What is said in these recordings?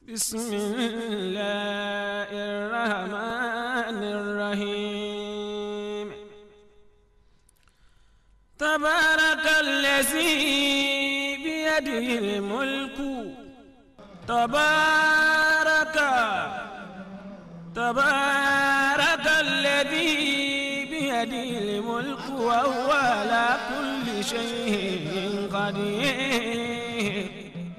بسم الله الرحمن الرحيم تبارك الذي بيده الملك تبارك تبارك الذي بيده الملك وهو على كل شيء قدير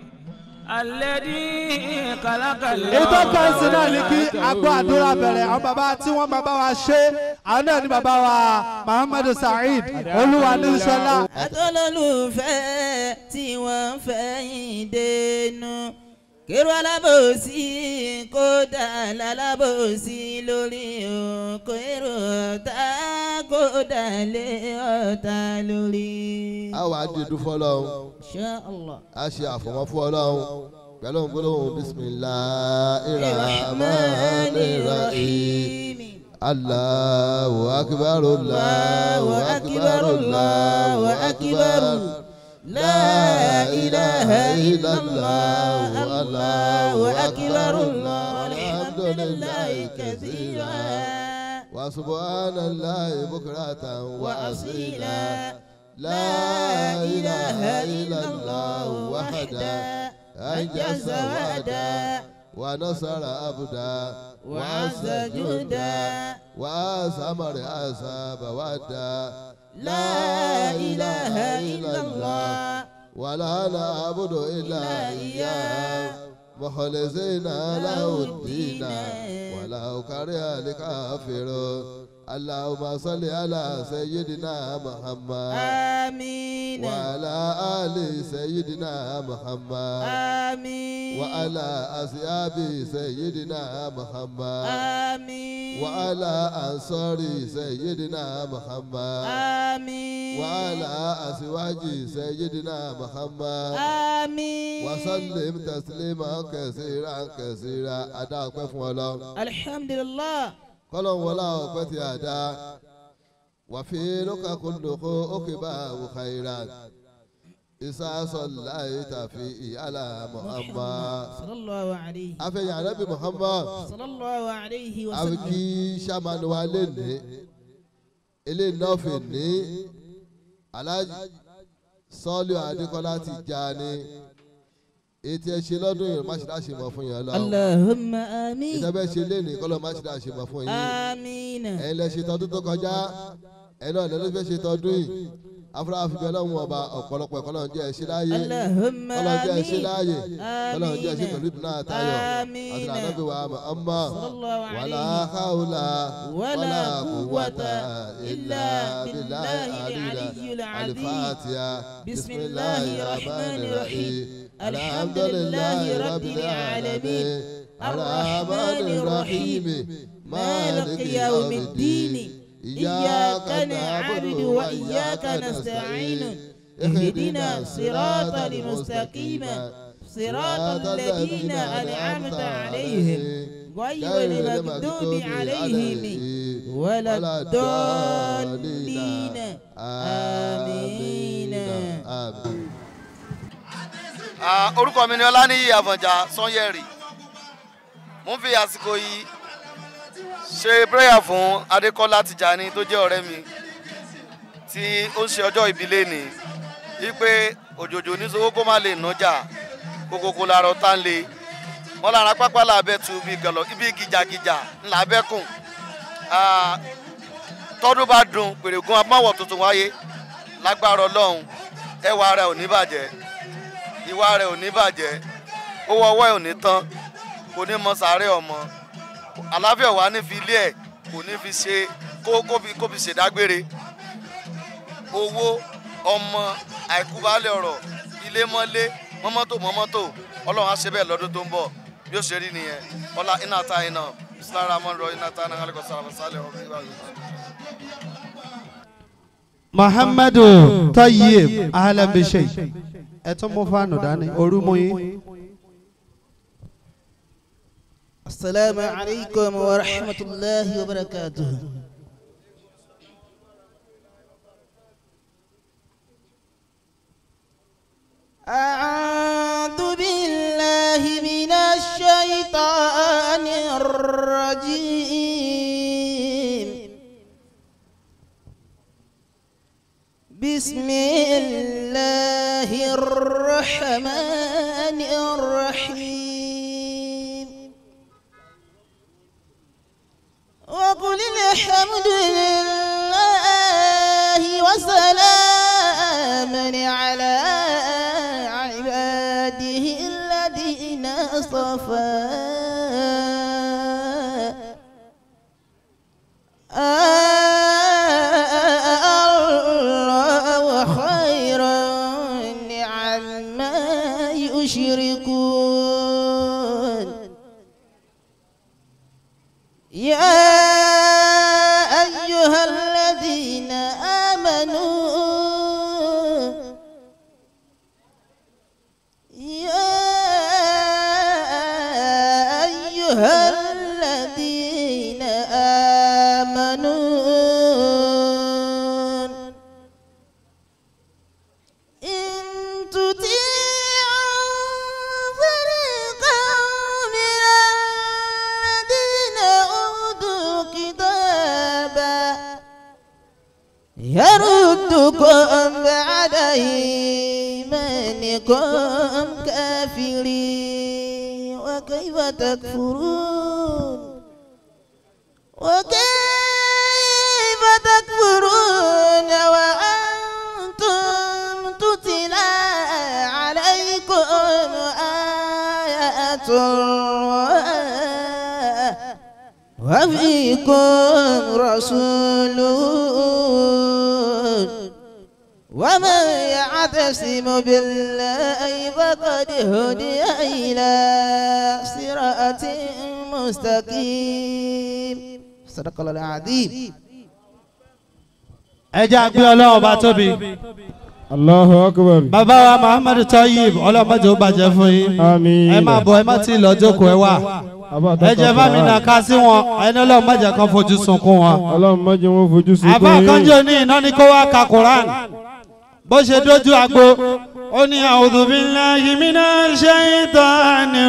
الذي خلق ètò kẹ́sì náà ní kí agbó àdúrà bẹ̀rẹ̀ àwọn bàbá tí wọ́n bàbá wa ṣe àwọn náà ní bàbá wa muhammadu saheed olúwa ní sọlá. àtọ́lọ́lùfẹ́ tí wọ́n fẹ́ yín dénú kérò alábòsí kódà lálábòsí lórí òkò èrò ọ̀tá kódà lé ọ̀tá lórí. a wàá dìdú fọlọ́run Insha Allah. a ṣe àfọ̀mọ́ fún ọlọ́run pẹ̀lú gbólóhùn bisimilahi rahmani rahim allahu akbar allahu akbar allahu akbar la ilaha illallah allahu akbar alhamdulillahi kathira wa subhanallahi bukratan wa asila. لا إله إلا الله وحده أنجز وعدا ونصر أبدا وعز جندا وأسمر أساب ودا لا إله إلا الله ولا نعبد إلا إياه مخلصين له الدين ولو كره الكافرون اللهم صل على سيدنا محمد آمين وعلى آل سيدنا محمد آمين وعلى أصحاب سيدنا محمد آمين وعلى أنصار سيدنا محمد آمين وعلى أزواج سيدنا محمد آمين وسلم تسليما كثيرا كثيرا أداك فولا الحمد لله kọlọ́n wọlá ọpẹ́ tí a dá wàfi lóka kúndùkú òkèbá òkàìrà ìsásọ̀lá ìtàfi ìyálà muhammad صلى الله عليه afẹ́yìn arábì muhammad صلى الله عليه àfikí وسلم sàmánu wa lè ní eléyìí náà fi ní aláàjì sọ́ọ́lù adékọ́lá ti já ní ètí ẹ ṣe lọ́dún yìí má ṣe dáṣe mọ̀ fún yẹn lọ اللهم آمين ìtẹ́bẹ́ ṣe lé ní kọ́lọ́ má ṣe dáṣe mọ̀ fún yín. آمين ẹ̀yin lẹ ṣe tọdún tó kọjá ẹ̀yin náà lẹ́nu fẹ́ ṣe tọdún yìí afúráfi bẹ́ẹ̀ lọ́hùn ọba ọ̀pọ̀lọpọ̀ ẹ̀kọ́ náà jẹ́ ẹ̀ṣẹ́ láàyè اللهم kọ́lọ́ jẹ́ ẹ̀ṣẹ́ آمين láàyè kọ́lọ́ jẹ́ ẹ̀ṣẹ́ آمين pẹ̀lú ìdùnnú àtayọ̀ آمين. àti ànábì wa ọmọ صلى الله wàlá عليه káwùlà ولا قوة quwwata إلا بالله العلي العظيم alifatiya بسم الله الرحمن الرحيم الحمد لله رب العالمين الرحمن الرحيم مالك يوم الدين إياك نعبد وإياك نستعين اهدنا الصراط المستقيم صراط الذين أنعمت عليهم غير المغضوب عليهم ولا الضالين آمين àmín. Ah, orúkọ mi ni ọláníyì àfọ̀njá sanyẹ̀rì mo ń fi àsìkò yìí ṣe prayer fún adékọ́lá tìjàní tó jẹ́ ọ̀rẹ́ mi tí ó ń ṣe ọjọ́ ìbílẹ̀ ni wípé òjòjò níṣòwò kó má lè nájà kókókó lára ọ̀tá ń le wọ́n lára pápá làbẹ́ tu ibi gàlọ́ ibi gìjàgìjà ńlá bẹ́kùn Ah, tọ́dún bá dùn pèrègùn amáwọ̀ tuntun wáyé lágbára ọlọ́run ẹwà rẹ̀ ò ní bàjẹ́ ìwà rẹ̀ ò ní bàjẹ́ owó ọwọ́ ẹ̀ ò ní tán kò ní mọ sàárẹ̀ ọmọ àlàáfíà wà ní fi ilé ẹ̀ kò ní fi ṣe kó kó fi kó fi ṣèdágbére owó ọmọ àìkúbálẹ̀ ọ̀rọ̀ ilé mọ́lé mọ́mọ́tò mọ́mọ́tò ọlọ́run á ṣe bẹ́ẹ̀ lọ́dún tó ń bọ̀ bí ó ṣe rí nìyẹn ọlá iná ta iná sílára mọ́ rọ iná ta iná kálíkọ̀ sára sálẹ̀ ọ̀rọ̀ ìwà ìwà. muhammadu tayyib ahalabishe ẹ tún mú fáànù dání orúmọ yín. السلام عليكم ورحمة الله وبركاته أعوذ بالله من الشيطان الرجيم بسم الله الرحمن الرحيم وقل الحمد لله وسلام على عباده الذين اصطفى الله خيرا عما يشركون يا أيها الذين آمنوا يا أيها الذين آمنوا إن تطيعوا فريقا من الذين أوتوا كتابا يردكم بعد إيمانكم كافرين وكيف تكفرون وكيف تكفرون وأنتم تتلى عليكم آيات الله وفيكم رسول ومن يعتصم بالله فقد هدي إلى صراط مستقيم صدق الله العظيم ẹ jẹ́ àgbẹ̀ ọlọ́run bá tóbi. Allahu akbar. bàbá wa muhammadu tayyib ọlọ́mọdé ó bàjẹ́ fún yín. Àmín. ẹ máa bọ̀ ẹ má tí ì lọ jókòó ẹ wà. ẹ jẹ́ fámi náà ká sí wọn ẹni ọlọ́run má jẹ́ kán fojú sunkún wọn. Ọlọ́run má jẹ́ wọn fojú sunkún àbá kanjú ní iná ní kó wá ka quran bó ṣe dójú agbo ó ní a'udhu billahi minash shaitani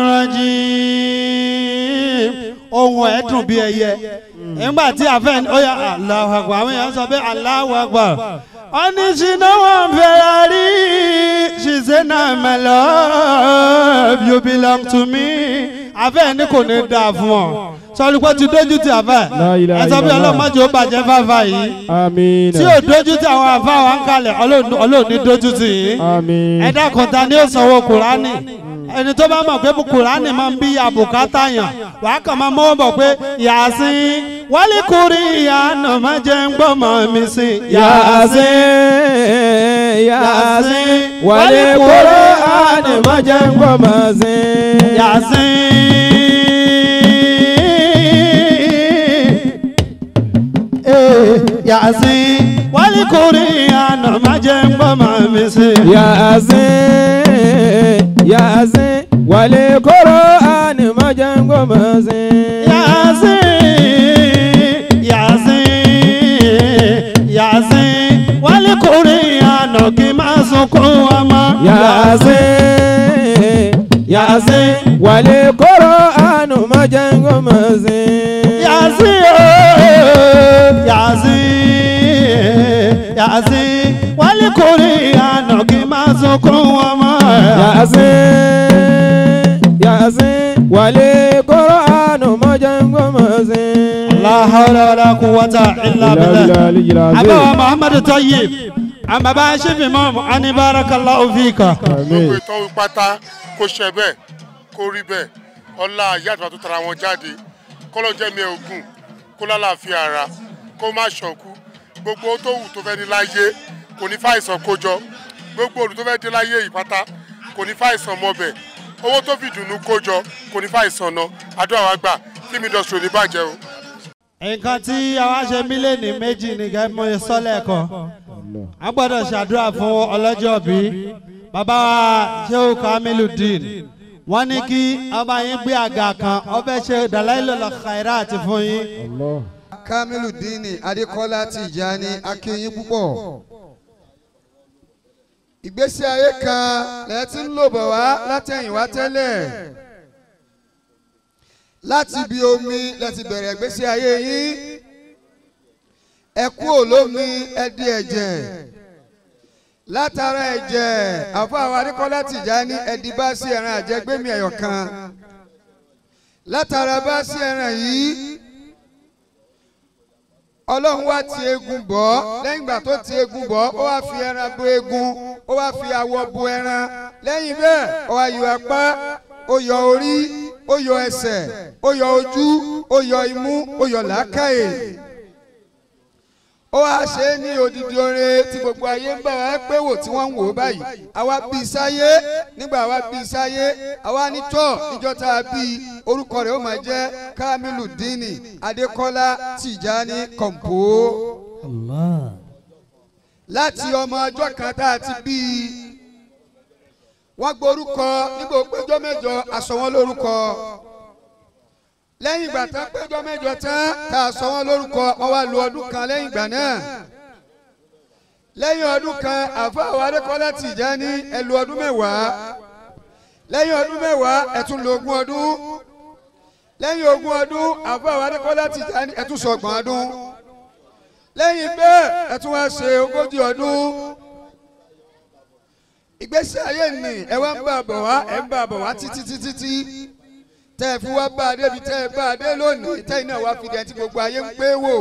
rajim ohun ẹ̀ dùn bí ẹyẹ nígbà tí àfẹ́ ó yà Allahu akbar àwọn èèyàn sọ pé Allahu akbar ó ní ṣìnà wọn fẹ́ràn rí she say na my love you belong to me àfẹ́ ní kò ní dáa fún ọ sọlí pé ti dójú ti àfẹ́ La ilaha ẹ sọ pé illallah. ọlọ́mọdé ó bàjẹ́ fáfá yìí Àmín. tí ò dójú tí àwọn àfa wa ń kalẹ̀ ọlọ́ọ̀ni dójú tì í Àmín. ẹ dákun ta ni ó sanwó kùránì ẹni tó bá mọ̀ pé kùránì máa ń bí àbùkátà yàn wàá kàn máa mọ́wọ́ bọ̀ pé yàásín wálé kúrí ìyànà má jẹ́ ń gbọ́ mọ́ mi sí Yàsín Yàsín wàlé kóró àní má jẹ́ ń gbọ́ mọ́ sí. yàásín Eh, yàásín wálé kúrí ìyànà má jẹ́ ń gbọ́ mọ́ mi sí. Yàsín Yàsín wàlé kóró àní má jẹ́ ń gbọ́ mọ́ sí. Yasin, Yasin, Yasin, wálé kórè àná kí n máa sunkún ọmọ. Yàsín Yàsín wàlé kóró àní má jẹ́ ń gbọ́ mọ́ sí. Yasin, ooo, Yasin, Yasin, wálé kórè àná kí n máa sunkún ọmọ. Yàsín Yàsín wàlé kóró àní má jẹ́ ń gbọ́ mọ́ sí. La hawla wala quwwata illa billah. billah. Abawa Muhammadu Tayyib, an baba Shifi Mamu, ani barakallahu fika. gbogbo ìtọ́ pátá kó ṣe bẹ́ẹ̀ kó rí bẹ́ẹ̀ ọlá ìyá àtúntò tó tara wọn jáde kọ́lọ́ jẹ́mi ẹ̀ ogun kó lálàáfíà ara kó má ṣọ̀kú gbogbo ohun tó wù tó fẹ́ ní láyé kò ní fàìsàn kójọ gbogbo olù tó fẹ́ dé láyé yìí pátá kò ní fàìsàn mọ́bẹ̀ owó tó fi dùnú kójọ kò ní fàìsàn ná àdúrà wa gbà kí mi dọ̀sùn ò ní bàjẹ́ o. nǹkan tí àwa ṣe mílíọ̀nù méjì nìkan mo sọ lẹ́ẹ̀kan a gbọ́dọ̀ ṣàdúrà fún ọlọ́jọ́ bí bàbá wa Shehu Kamiludeen wọ́n ní kí ọba yín gbé àga kan ọbẹ̀ ṣe Dalailul Khairat fún yín. kamiludini adékọlá tìjàní akínyìn púpọ̀ ìgbésí ayé kan lẹ ti ń lò bọ̀ wá látẹ̀yìnwá tẹ́lẹ̀ láti ibi omi lẹ́ti bẹ̀rẹ̀ ìgbésí ayé yín ẹ kú olómi ẹ di ẹ̀jẹ̀ látara ẹ̀jẹ̀ àfọwọ́ adékọ́lá Tìjání ẹ̀dí bá sí ẹran àjẹgbẹ́mí ẹ̀yọ̀ kan látara bá sí ẹran yìí ọlọ́run wá ti eegun bọ̀ ọ́ lẹ́yìn ìgbà tó ti eegun bọ̀ ọ́ ó wá fi ẹran bo eegun ó wá fi awọ bo ẹran lẹ́yìn bẹ́ẹ̀ ó wá yọ apá ó yọ orí ó yọ ẹsẹ̀ ó yọ ojú ó yọ imú ó yọ làákàyè ó wá ṣe é ní odidi oore tí gbogbo ayé ń bá wa pé wò tí wọ́n ń wò ó báyìí àwa bí i sáyé nígbà wa bí i sáyé àwa ní tọ́ níjọ́ tá a bí i orúkọ rẹ̀ ó máa jẹ́ Kamilu Dini Adékọ́lá Tìjání Kọ̀ǹpó láti ọmọ ọjọ́ kan tá a ti bí i wọ́n gborúkọ nígbà péjọ mẹ́jọ aṣọ wọn lórúkọ lẹ́yìn ìgbà tán péjọ mẹ́jọ tán tá a sọ wọn lórúkọ wọ́n wá lu ọdún kan lẹ́yìn ìgbà náà lẹ́yìn ọdún kan àfáà Adékọ́lá Tìjání ẹ lu ọdún mẹ́wàá lẹ́yìn ọdún mẹ́wàá ẹ tún lu ogún ọdún lẹ́yìn ogún ọdún àfáà Adékọ́lá Tìjání ẹ tún sọ ọgbọ̀n ọdún lẹ́yìn bẹ́ẹ̀ ẹ tún wá ṣe ogójì ọdún ìgbésí ayé ni ẹ wá ń bá a bọ̀ wá ẹ ń bá a bọ̀ wá títí títí tí tẹ́ ẹ fi wá bá a débi tẹ́ ẹ bá a dé lónìí tẹ́ iná wá fi dẹ̀ tí gbogbo ayé ń pé wò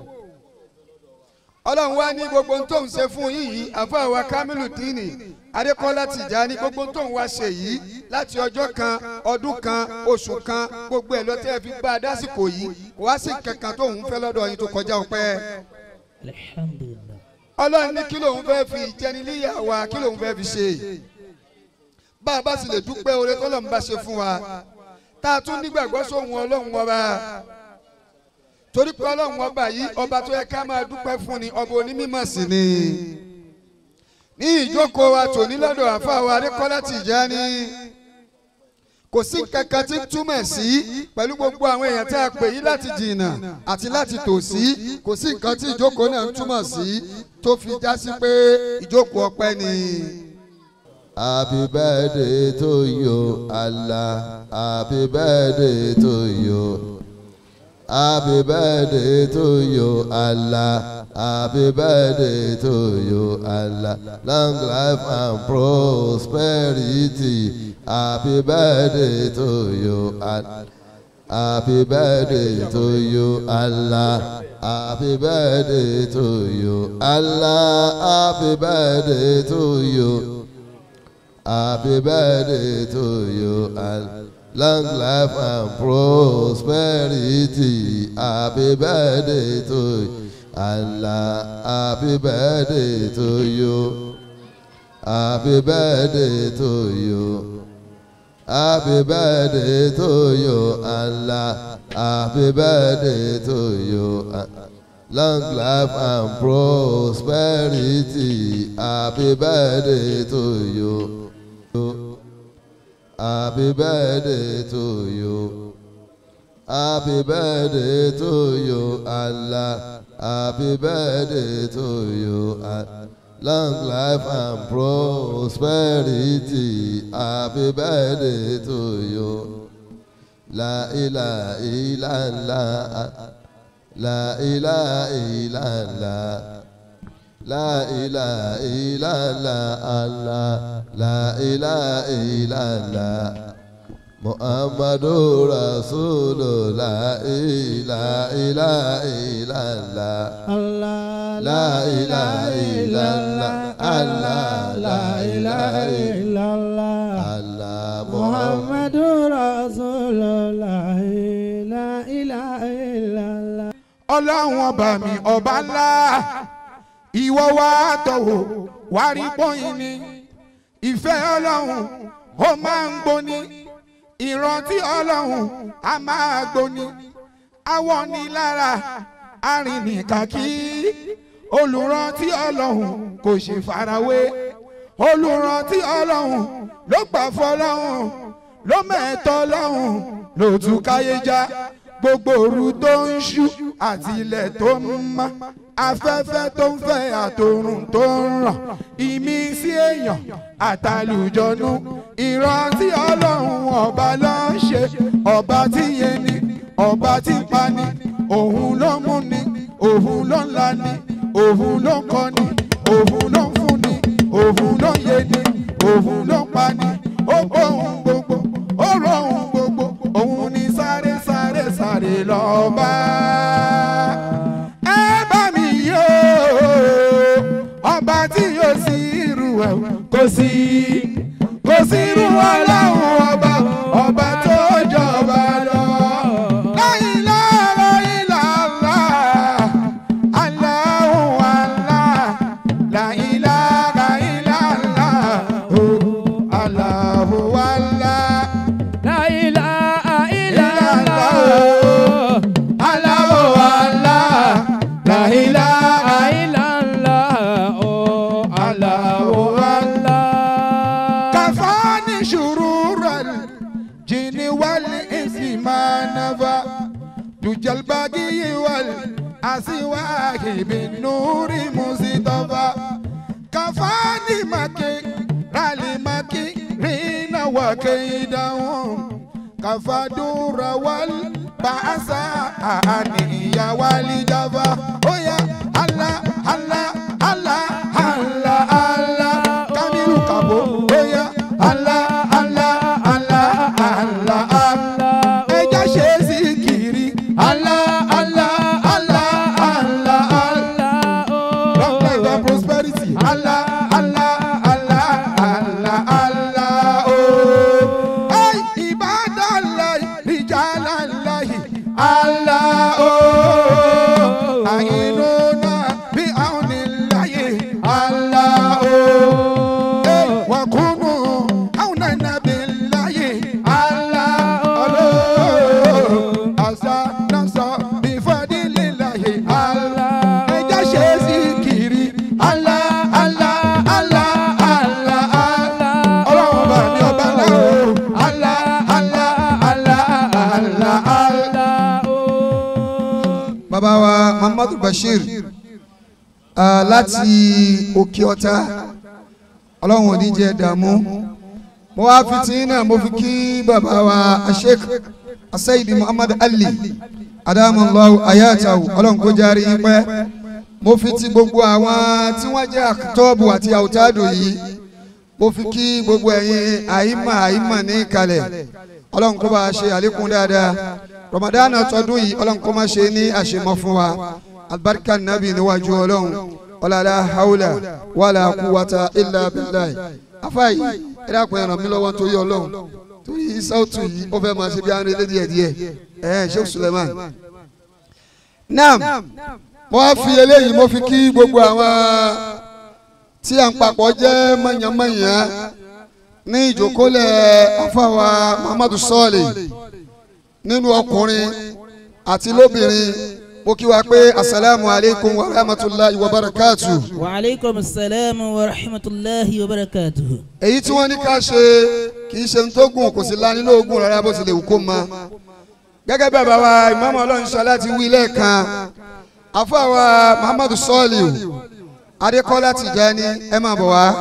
ọlọ́run wá ní gbogbo tó ń ṣe fún yín yìí àfáà wa Kamilu Dini Adékọ́lá Tìjání gbogbo tó ń wá ṣe yìí láti ọjọ́ kan ọdún kan oṣù kan gbogbo ẹ̀ lọ tẹ́ ẹ fi bá a dásìkò yìí kò wá sí kankan tó ń fẹ́ lọ́dọ̀ yín tó kọjá ọpẹ́ alhamdulillah ọlọ́run ní kí lòun fẹ́ fi ìjẹnilíyà wa kí lòun fẹ́ fi ṣe bá a bá sì lè dúpẹ́ oore tọ́lọ́run bá ṣe fún wa tá a tún nígbàgbọ́ sóhun ọlọ́run ọba torí pé ọlọ́run ọba yìí ọba tó yẹ ká máa dúpẹ́ fún ni ọba onímọ̀ sí ni ní ìjókòó wa tòní lọ́dọ̀ àfa wa Adékọ́lá Tìjání kò sí kankan tí ń túmọ̀ sí pẹ̀lú gbogbo àwọn èèyàn tá a pè yí láti jìnnà àti láti tòsí kò sí nǹkan tí ìjókòó náà ń túmọ̀ sí tó fi já sí pé ìjókòó ọpẹ́ ni. Happy birthday to you, Allah. Happy birthday to you. Happy birthday to you, Allah. Happy birthday to you, Allah. Long life and prosperity. Happy birthday to you, Allah. Happy birthday to you, Allah. Happy birthday to you, Allah. Happy birthday to you. Happy birthday to you and long life and prosperity. Happy birthday to you. Allah. Happy birthday to you. Happy birthday to you. Happy birthday to you. Allah. Happy birthday to you. Long life and prosperity. Happy birthday to you. Happy birthday to you. Happy birthday to you, Allah. Happy birthday to you. ah. Long life and prosperity. Happy birthday to you. La ilaha illallah. La ilaha illallah. La ilaha illallah Allah La ilaha illallah Muhammadu Rasulullah La ilaha illallah Allah La ilaha illallah Allah La ilaha illallah Allah Muhammad Muhammadu Rasulullah la ilaha illallah. ọlọ́run ọba mi ọba ńlá ìwọ wá tọ̀wọ̀ wá rí pọ́yìn ni ìfẹ́ ọlọ́run ó máa ń gbóni ìrántí ọlọ́run á máa gbóni awọ ni lára arìnrìnkàkí olùrántí ọlọ́run kò ṣe farawé olùrántí ọlọ́run ló gbà fọlọ́run ló mẹ́tọ́ ọlọ́run ló tún káyé já gbogbo òru tó ń ṣú àti ilẹ̀ tó ń mọ́ afẹ́fẹ́ tó ń fẹ́ àtòrùn tó ń ràn ìmísí èèyàn àtàlùjọ́nú ìrántí ọlọ́run ọba ló ń ṣe ọba tí yẹn ni ọba tí ń pani òun ló mú ni òun ló ń la ni òun ló ń kọ́ ni òun ló ń fún ni òun ló ń yé ni òun ló ń pa ni ó gbóhùn gbogbo ó rohùn gbogbo òun ni sáré sáré sáré lọ́ba. ẹ bá mi yó ọba tí yóò sí irú ẹ̀ kò sí kò sí irú ọlọ́run ọba ọba tó jọba lọ. La ilaha illallah, Allahu Allah, la ilaha illallah, oh, Allahu Allah. La ilaha illallah. Allahu Allah. La ilaha illallah. Oh, Allahu Allah. كفاني شرور الجن والإنس ما نفى دج الباقي والأسواق بالنور مصطفى كفاني مكي رالي مكي رينا وكيدهم كفى دور والبعث يا والي جفا oh يا الله الله الله الله الله kamiru kabo oya ala ala ala ala ala ẹja ṣe zikiri ala ala ala ala ala long life and prosperity ala ala ala ala ala o. Ay, ibadallahi, rijalallahi, ala o. Àyínúna bí àwọn níláyè ala o. Ey, wakunu àwọn nàbí láyè ala o. Àṣà náà sọ bí fọdílé láyè ala. Ẹja ṣe zikiri ala ala ala ala ala. Ọlọ́run bá mi ọba náà o. Ala ala ala ala ala. bàbá wa muhammadu bashir ah, láti òkè ọ̀tá ọlọ́run ò ní jẹ́ dààmú mo wá fi tí náà mo fi kí bàbá wa sheikh asayidi muhammad ali adamallahu ayatahu ọlọ́run kó járe yín pẹ́ mo fi ti gbogbo àwọn tí wọ́n jẹ́ àtọ́bù àti àwùtádò yìí mo fi kí gbogbo ẹ̀yin àyímà àyímà ní kalẹ̀ ọlọ́run kó bá a ṣe àlékún dáadáa ramadan tọdún yìí ọlọ́run kó má ṣe ní àṣemọ́ fún wa albarka nabi níwájú ọlọ́run ọ̀làlá haúlà wàlà kúwàtà ilà bíláì afáyì ẹ dákun ẹ ràn mí lọ́wọ́ nítorí ọlọ́run torí sáùtù yìí ó fẹ́ máa ṣe bí arìn lédi díẹ̀ ẹ̀ sheikh suleiman naam mo wá fi eléyìí mo fi kí gbogbo àwọn tí à ń papọ̀ jẹ́ mọ̀nyánmọ̀nyán ní ìjókòólẹ̀ afáwa muhammadu sọ́ọ̀lì nínú ọkùnrin àti lóbìnrin mo kí wa pé asalaamu aleykum wa rahmatulahi wa barakatu. wa aleykum salaam wa rahmatulahi wa barakatuhu. èyí tí wọ́n ní ká ṣe kì í ṣe ń tó gùn kò sí la nínú ogun rárá bó ti lè wù kó mọ. gẹ́gẹ́ bí bàbá wa ìmáàmù ọlọ́run sọ láti wí lẹ́ẹ̀kan afáwa muhammadu sọ́ọ̀lì adékọ́lá tìjání ẹ máa bọ̀ wá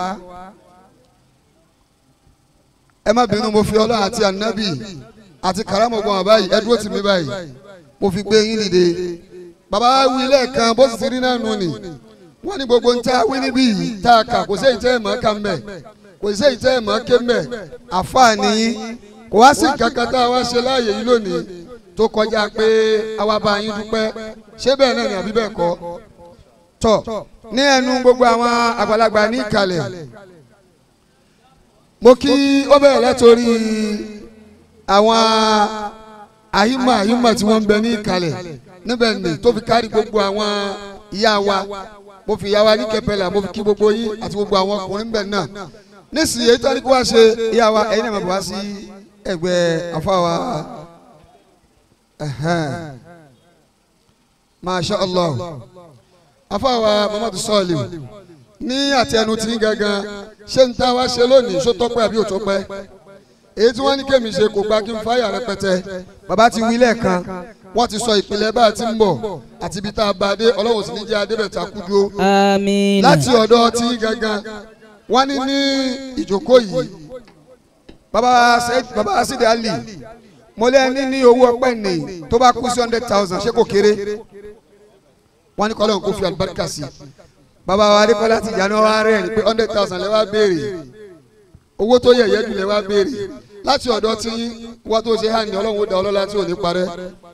ẹ má bínú mo fi ọlọ́run àti ànábì àti kàrámọ̀ gbọ́n wà báyìí ẹ dúró tì mí báyìí mo fi gbé yín dìde bàbá wí lẹ́ẹ̀kan bó sì ti rí náà nù ni wọ́n ní gbogbo ń ta wí níbí yìí tá a kà kò séyìí tẹ́ ẹ̀ mọ́ ká mbẹ̀ kò séyìí tẹ́ ẹ̀ mọ́ ké mbẹ̀ àfààní kò wá sí kankan tá a wá ṣe láàyè yìí lónìí tó kọjá pé àwa bá yín dúpẹ́ ṣé bẹ́ẹ̀ náà ni àbí bẹ́ẹ̀ kọ́ tọ̀ ní ẹnu gbogbo àwọn àgbàlagbà ní ìkàlẹ̀ mo kí ó bẹ̀rẹ̀ látòrí àwọn àyímọ̀ àyímọ̀ tí wọ́n ń bẹ ní ìkàlẹ̀ níbẹ̀ ni tó fi kárí gbogbo àwọn ìyá wa mo fi ìyá wa ní kẹpẹlẹ mo fi kí gbogbo yín àti gbogbo àwọn ọkùnrin bẹ̀ náà nísìnyí èyí tó ní kó wá ṣe ìyá wa ẹ̀yin náà máa bọ̀ wá sí ẹgbẹ́ afáwa masha allah afáwa muhammadu sọ́ọ̀lì ní àtẹnu tí gangan ṣé ń tá wá ṣe lónìí ṣó tọ́pẹ́ àbí ò tọ́pẹ́ èyí tí wọ́n ní kémi ṣe kò gba kí n fáyà rẹpẹtẹ bàbá ti wí lẹ́ẹ̀kan wọ́n ti sọ ìpìlẹ̀ bá a ti ń bọ̀ àti ibi tá a bá a dé ọlọ́run sì ní jẹ́ adébẹ̀ta kú dúró amiina. láti ọ̀dọ̀ tí gangan wọ́n ní ní ìjókòó yìí bàbá Said bàbá Sidi Ali mo lé ní ní owó ọpẹ́ ní tó bá kú sí hundred thousand ṣé kò kéré wọ́n ní kọ́lọ́hún kó fi àlùbáríkà sí bàbá wa adékọ́lá ti jà náà wá rẹ̀ ní pé hundred thousand lẹ́ wá béèrè owó tó yẹ̀yẹ́ jù lẹ́ wá béèrè láti ọ̀dọ̀ tí wọ́n tó ṣe hàn ní ọlọ́run ó da ọlọ́lá tí ò ní parẹ́.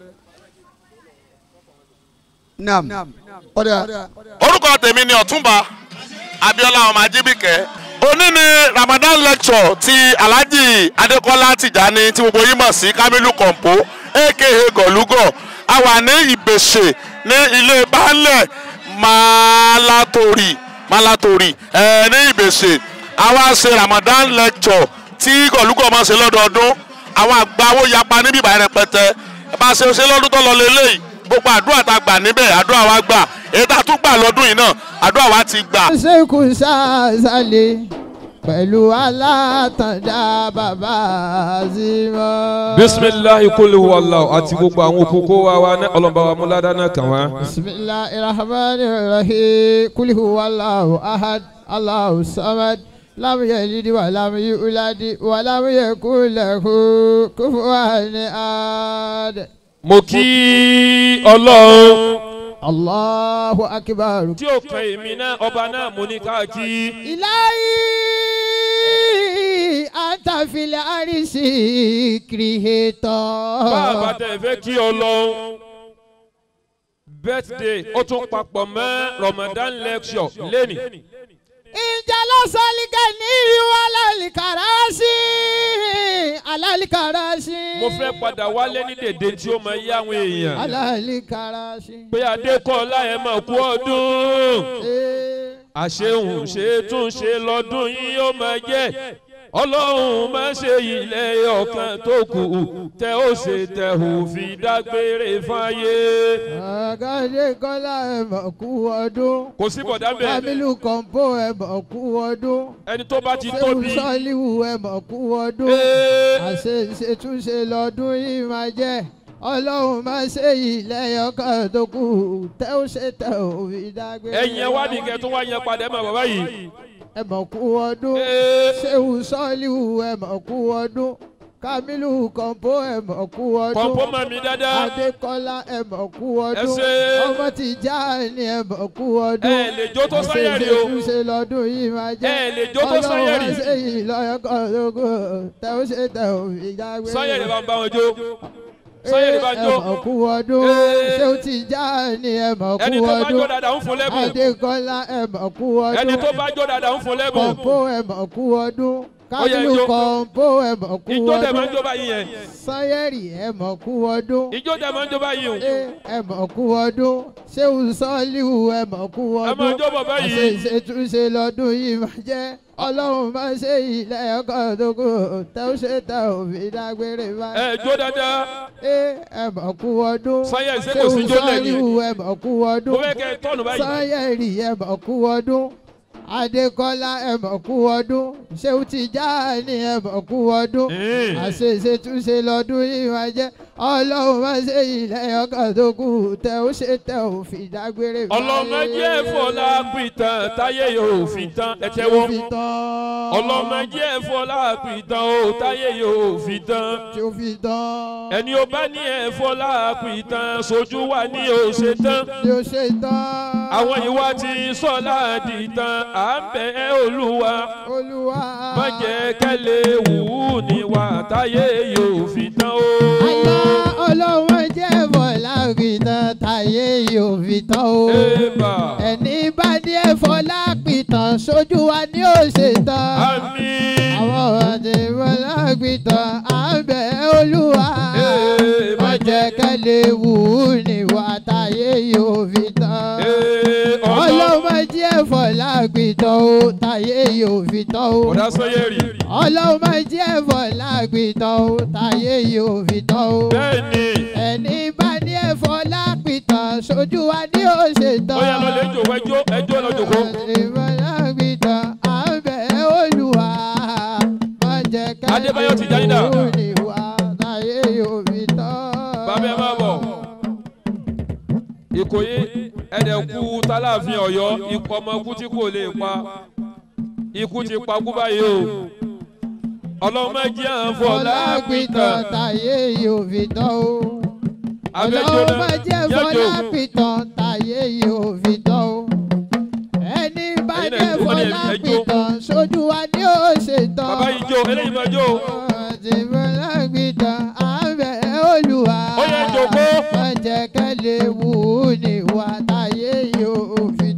nam ọ̀dà orúkọ tèmi ni ọ̀túnba abiola ọmọ ajibike òní ni ramadan lecture ti alhaji adekola tijani tí gbogbo yín mọ̀ sí kamilu kompo aka gọ̀lúgọ̀ a wà ní ìbèṣe ní ilé baálẹ̀ malatori malatori ẹ ní ìbèṣe a wá ṣe ramadan lecture tí gọ̀lúgọ̀ máa ṣe lọ́dọọdún àwọn àgbáwo yapa níbí ìbàyẹn rẹpẹtẹ bá a ṣe ṣe lọ́dún tó lọ lélẹ́yìí gbogbo àdúrà tá a gbà níbẹ̀ àdúrà wa gbà èyí tá a tún gbà lọ́dún yìí náà àdúrà wa ti gbà. ṣékù ṣáṣálẹ̀ pẹ̀lú alátàndá bàbá àzìmọ́. bisimilahi kuli wàllu àti gbogbo àwọn òkúkó wa wa ní ọlọ́mọba wa múládá náà kàn wá. bisimilahi rahman rahim kulihu wàllu ahad alahu samad lam yalidi wa lam yuladi wa lam yakun lahu kufuwan ahad. mo kí ọlọ́run allahu akbar. tí ó kan èmi náà ọba náà mo ní káàkiri. ilayi antafilẹ arisi creator. bàbá tẹ̀ fẹ́ kí ọlọ́run birthday ó tún papọ̀ mọ́ ramadan lecture lẹ́nì. ìjà lọ́sọ̀lìkẹ́ ní ìwà alálìkàràsí alálìkàràsí. mo fẹ́ padà wálé ní dèdè tí ó máa yá àwọn èèyàn. alálìkàràsí. pé adékọ́lá ẹ̀ máa kú ọdún. àṣehùn ṣe tún ṣe lọ́dún yìí ó máa jẹ́ ọlọ́run má ṣe ilẹ̀ ọ̀kan tó kù tẹ ó ṣe tẹ ò fi dágbére fáyé. àgàdé kọ́lá ẹ̀ mọ̀ kú ọdún. kò sí bọ̀dá bẹ́ẹ̀. kamilu kọ̀ǹpó ẹ̀ mọ̀ kú ọdún. ẹni tó bá ti tóbi. sẹ́wù sọ́ọ́líwù ẹ̀ mọ̀ kú ọdún. àṣe ìṣètúnṣe lọ́dún yìí máa jẹ́ ọlọ́run máa ṣe ilẹ̀ ọkàn tó kù tẹ́ ó ṣe tẹ́ ò fi dágbére. ẹ̀yin ẹ̀ wá ní kẹ́ tó wá yẹn padà ẹ̀ mọ̀ bàbá yìí ẹ mọ̀ kú ọdún ṣéwù sọ́ọ́líwù ẹ mọ̀ kú ọdún kamilu kọ̀ǹpó ẹ mọ̀ kú ọdún kọ̀ǹpó mọ̀ mí dáadáa adékọ́lá ẹ mọ̀ kú ọdún ẹ ṣé. ọmọ tìjà ni ẹ mọ̀ kú ọdún ẹ lè jó tó sọ́yẹ̀rì o. ṣe lọ́dún yìí máa jẹ́ ẹ lè jó tó sọ́yẹ̀rì. ọlọ́run ṣe yìí lọ́yọ̀kọ̀ lógo tẹ ó ṣe tẹ ò fi jágbé. sọ́yẹ̀rì bá ń bá wọn jó sọ́yẹ̀rì bá ń jó. ẹ mọ̀ kú ọdún ṣé ó ti já ni ẹ mọ̀ kú ẹni tó bá jó ọdún dáadáa ń fún lẹ́bùn. adékọ́lá ẹ mọ̀ kú ọdún ẹni tó bá jó dáadáa ń fún lẹ́bùn. kọ̀ǹpó ẹ̀ mọ̀ kú ọdún Ó yẹ kábílù ijó. kọ̀ǹpó ẹ̀ mọ̀ kú ijó dẹ̀ máa ń ọdún jó báyìí yẹn. sanyẹ̀rì ẹ̀ mọ̀ kú ọdún ijó dẹ̀ máa ń jó báyìí o. ẹ̀ mọ̀ kú ọdún ṣéwù sọ́ọ́líwù ẹ̀ mọ̀ kú ẹ ọdún máa jó bọ̀ báyìí. àṣeṣe túnṣe lọ́dún yìí máa jẹ́ ọlọ́run máa ṣe ilẹ̀ ọkọ̀ tó kù tẹ́ ó ṣe tẹ́ ò fi dágbére báyìí. ẹ jó dáadáa. ẹ mọ̀ kú ọdún Sanyẹ̀rì ṣé kò sí jó lẹ́yìn? sọ́ọ́líwù ẹ̀ mọ̀ kú ọdún mo fẹ́ kẹ́ ẹ tọ́nu báyìí. sanyẹ̀rì ẹ̀ mọ̀ kú ọdún adékọ́lá ẹ̀ mọ̀ kú ọdún ṣéwù tìjáàní ẹ̀ mọ̀ kú ọdún àṣeṣe túnṣe lọ́dún yìí máa jẹ́ ọlọ́run máa ṣe ilẹ̀ ọkàn tó kù tẹ ó ṣe tẹ ò fi dágbére fáyé. ọlọ́mọdé ẹ̀fọ́lá pìtàn táyé yóò fi tán ẹ tẹ́wọ́. ọlọ́mọdé ẹ̀fọ́lá pìtàn ó táyé yóò fi tán. tí ó fi tán. ẹni ó bá ní ẹ̀fọ́lá pìtàn sojú wa ní ó ṣe tán. tí ó ṣe tán. àwọn ìwà tí sọ́lá di tán à ń bẹ̀ ẹ́ olúwa. olúwa. má jẹ́ kẹ́lẹ́ wù ú ní wa táyé yóò fi tán o. àyà ọlọ́run jẹ́ bọ̀lá pìtàn táyé yóò fi tán o. Ébà. ẹni bá ní ẹ̀fọ́lá pìtàn sójú wa ní ó ṣe tán. àmín. àwọn ọ̀dẹ bọ̀lá pìtàn à ń bẹ̀ ẹ́ olúwa. má jẹ́ kẹ́lẹ́ wù ú ní wa táyé yóò fi tán. ọlọ́run jẹ́ bọ̀lá pìtàn o táyé yóò fi tán o. ọ̀dà sọ́yẹ̀rì. ọlọ́run máa jẹ́ bọ̀lá pìtàn o táyé yóò fi tán o. bẹ́ẹ̀ni. ẹni bá ní ẹ̀fọ́ lápìtàn sójú wa ní ó ṣe tán. ó yà lọ lè jò ẹjọ́ ẹjọ́ lọ jòkó. ẹ̀fọ́ lápìtàn à ń bẹ̀ ẹ́ olùwà má jẹ́ ká Adébáyọ̀ Tìjání dà. ní wa táyé yóò fi tán. bàbá ẹ máa bọ̀. ìkòyí ẹ̀dẹ̀kú tálàfin ọ̀yọ́ ikú ọmọ ikú tí kò lè pa ikú ti pa kú báyìí o ọlọ́mọdé àfọlá fọlápìtàn pìtàn táyé yóò fi tán o. abẹ́jọ́ ọlọ́run náà má jẹ́ yọjọ́ fọlápìtàn táyé yóò fi tán o. ẹni bá Ẹ̀yin náà jẹ́ ẹjọ́, wọ́n ní ẹjọ́. fọlápìtàn sójú wa ni ó ṣe tán. bàbá yìí jó eléyìí máa jó Ọtí fọlápìtàn àbẹ̀ olùwà. Ó yẹ jòkó. má jẹ́ kẹ́lẹ́ wù ú ní wa táyé yóò fi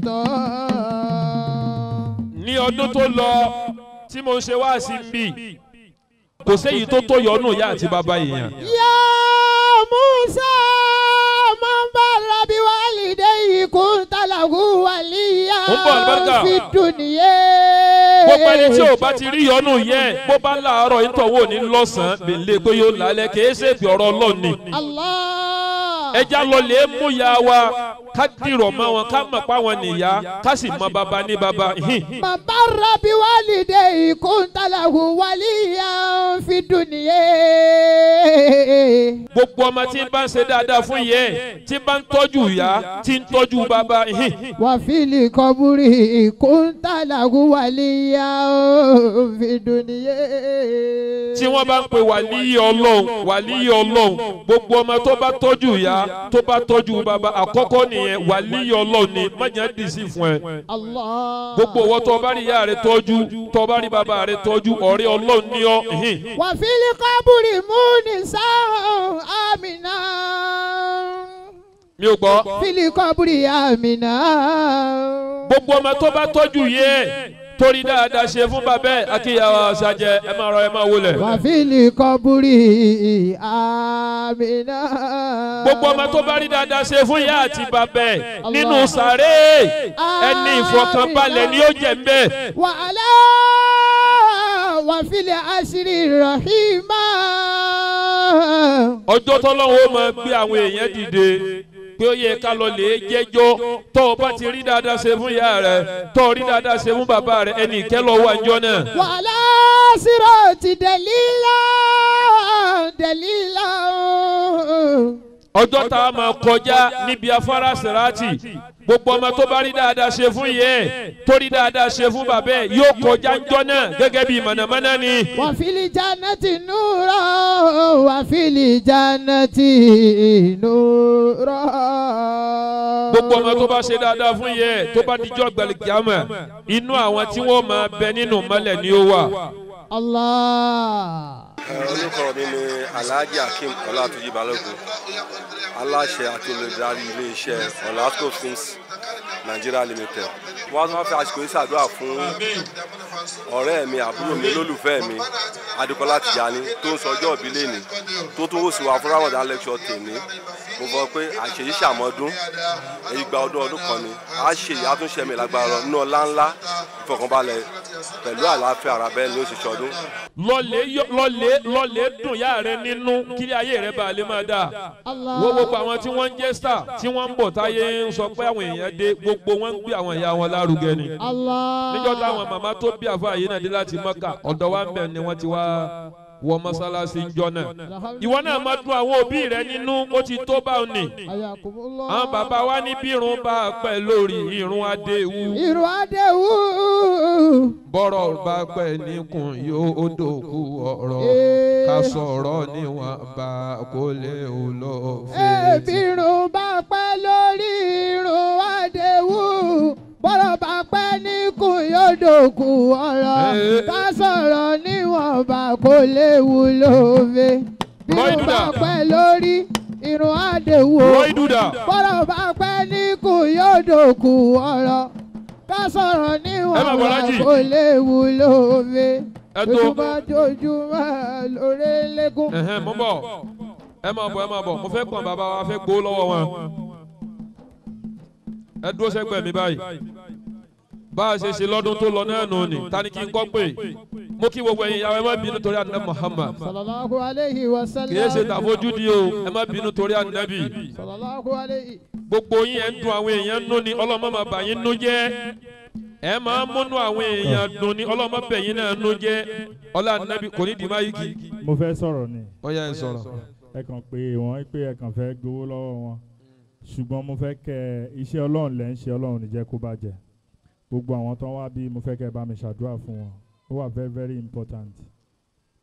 tán. ní ọdún tó lọ tí mo ń ṣe wá sí bí kò séyìí tó tó yọnu ìyá àti bàbá èèyàn Ya Musa man barra bi walidayhi kunta lahu waliya Ó ń bọ̀, àlùbáríkà. fi dunya. gbogbo ẹni tí ò bá ti rí yọnu yẹn bó bá láàárọ̀ ìtọ̀wò ní lọ́sàn-án bèlè pé yóò lálẹ́ kìí ṣe bí ọ̀rọ̀ ọlọ́ọ̀ni Allah. ẹja lọ lè mú ya wa ká dìrọ̀ mọ́ wọn ká mọ̀ pa wọn nìyá ká sì mọ bàbá ní bàbá hìn. Man barra bi walidayhi kunta lahu waliya fi dunya. gbogbo ọmọ tí ń bá ń ṣe dáadáa fún yẹ tí ń bá ń tọ́jú ìyá tí ń tọ́jú bàbá hìn. Wa fil qabri kunta lahu waliya fi dunya. tí wọ́n bá ń pe wàlíyé ọlọ́run wàlíyé ọlọ́run gbogbo ọmọ tó bá tọ́jú ìyá tó bá tọ́jú bàbá àkọ́kọ́ nìyẹn wàlíyé ọlọ́run ni májà dì sí fún ẹ. Allah. gbogbo owó tó bá rí ìyá rẹ tọ́jú tó bá rí bàbá rẹ tọ́jú ọ̀rẹ́ ọlọ́run ní ọ. hìn. وفي القبر مونسا آمنا mi ò gbọ́. في القبر آمنا gbogbo ọmọ tó bá tọ́jú yẹ torí dáadáa ṣe fún bàbá ẹ akíyàwó ṣàjẹ ẹ máa rọ ẹ máa wọlé. وفي القبر آمنا gbogbo ọmọ tó bá rí dáadáa ṣe fún ìyá àti bàbá ẹ nínú sàré ẹni ìfọkànbalẹ̀ ni ó jẹ ń bẹ́ẹ̀. وعلى وفي العشر رحيما ọjọ́ tọ́lọ́wọ́ máa gbé àwọn èèyàn dìde pé ó yẹ ká lọ lè jẹ́jọ́ tó o bá ti rí dáadáa ṣe fún ìyá rẹ tó o rí dáadáa ṣe fún bàbá rẹ ẹnì ìkẹ́lọ́ wà níjọ́ náà. وعلى صراط دليلا دليلا ọjọ́ tá a máa kọjá níbi afárá sèrátì gbogbo ọmọ tó bá rí dáadáa ṣe fún yẹ tó rí dáadáa ṣe fún bàbá ẹ yóò kọjá ńjọ́ náà gẹ́gẹ́ bí mọ̀nàmọ́ná ni. وفي الجنة نورا وفي الجنة نورا gbogbo ọmọ tó bá ṣe dáadáa fún yẹ tó bá dijọ́ gbẹ̀lẹ̀gàmà inú àwọn tí wọ́n máa bẹ nínú mọ́lẹ̀ ni ó wà. Allah. orúkọ mi ni alhaji akeem ọlátúnjì balógun aláṣẹ àti olùdarí iléeṣẹ́ ọ̀làsco films nigeria limited wọ́n tún wá fi àsìkò yìí ṣàdúrà fún ọ̀rẹ́ mi àbúrò mi lólùfẹ́ mi adékọ́lá tìjàní tó ń sọjọ́ òbí lẹ́ni tó tún wò sí wa fún ramadan lecture tèmi mo fọ pé àṣeyí ṣàmọ́dún èyí gba ọdún ọdún kan ni a ṣe ìyá tún ṣẹ̀mí lágbára nínú ọlá ńlá ìfọkànbalẹ̀ pẹ̀lú àlàáfíà ara bẹ́ẹ̀ ni ó ṣe ṣọdún. lọlé yọ- lọlé lọlé dùn yá rẹ nínú kílí ayé rẹ bá lè máa dáa wo gbogbo àwọn tí wọ́n ń jẹ́ star tí wọ́n ń bọ̀ táyé ń sọ pé àwọn èèyàn dé gbogbo wọn ń gbé àwọn ìyá wọn lárugẹ ni Allah. níjọ́ táwọn màmá tó bí àfa yìí náà dé láti mọ́kà ọ̀dọ̀ wa ń bẹ̀ ni wọ́n ti wá wọ mọ́sálásí ńjọ́ náà ìwọ náà máa dùn àwọn òbí rẹ nínú ó ti tó báwọn ni Ayakumullah. àwọn bàbá wa ní bí irun bá pẹ́ lórí irun adéwu Irun Adéwú. bọ́rọ̀ bá pẹ́ níkùn yóò dòkú ọ̀rọ̀ ká sọ̀rọ̀ níwọ̀n bá kó lè wù lọ fèrè. Ebírun bá pẹ́ lórí irun Adéwú. Bọ́rọ̀ bá pẹ́ níkùn yóò dòkú ọ̀rọ̀. Eh. Ká sọ̀rọ̀ níwọ̀nba kó léwu lóve. Bírun bá pẹ́ lórí irun Adéwú. Roy Duda. Bọ́rọ̀ bá pẹ́ níkùn yóò dòkú ọ̀rọ̀. Ká sọ̀rọ̀ Ẹ máa bọ̀ níwọ̀nba lájì. kó léwu lóve. Ẹ tó. Ojúmọ́ jojúmọ́ lórí lẹ́kùn. Ẹ̀hẹ́n, mo ń bọ̀ ẹ máa bọ̀ ẹ máa bọ̀ mo fẹ́ pọ̀n bàbá wa fẹ́ gbó lọ́wọ́ wọn ẹ dúró sẹ́gbẹ̀ẹ́ mi báyìí bá a ṣe ṣe lọ́dún tó lọ náà nù ni ta ni kí n kọ́ pé mo kí gbogbo ẹ̀yin ìyàwó ẹ má bínú torí àná Muhammad Sallallahu alayhi wa sallam. kì í ṣe tàfojúdi o ẹ má bínú torí ànábì Sallallahu alayhi. gbogbo yín ẹ̀ ń dun àwọn èèyàn nú ni ọlọ́mọ máa bà yín nú jẹ́ ẹ máa múnú àwọn èèyàn dùn ni ọlọ́mọ bẹ̀ yín náà nú jẹ́ ọlá ànábì kò ní dì má yí kì í. mo fẹ́ sọ̀rọ̀ ni. Ọya, ẹ sọ̀rọ̀. ẹ kàn pé wọ́n pé ẹ kàn fẹ́ gbowó lọ́wọ́ wọn ṣùgbọ́n mo fẹ́ kẹ́ iṣẹ́ ọlọ́run lẹ́ ń ṣe ọlọ́run ní jẹ́ kó bàjẹ́ gbogbo àwọn tó ń wá bí mo fẹ́ kẹ́ bá mi ṣàdúrà fún wọn ó wà very very important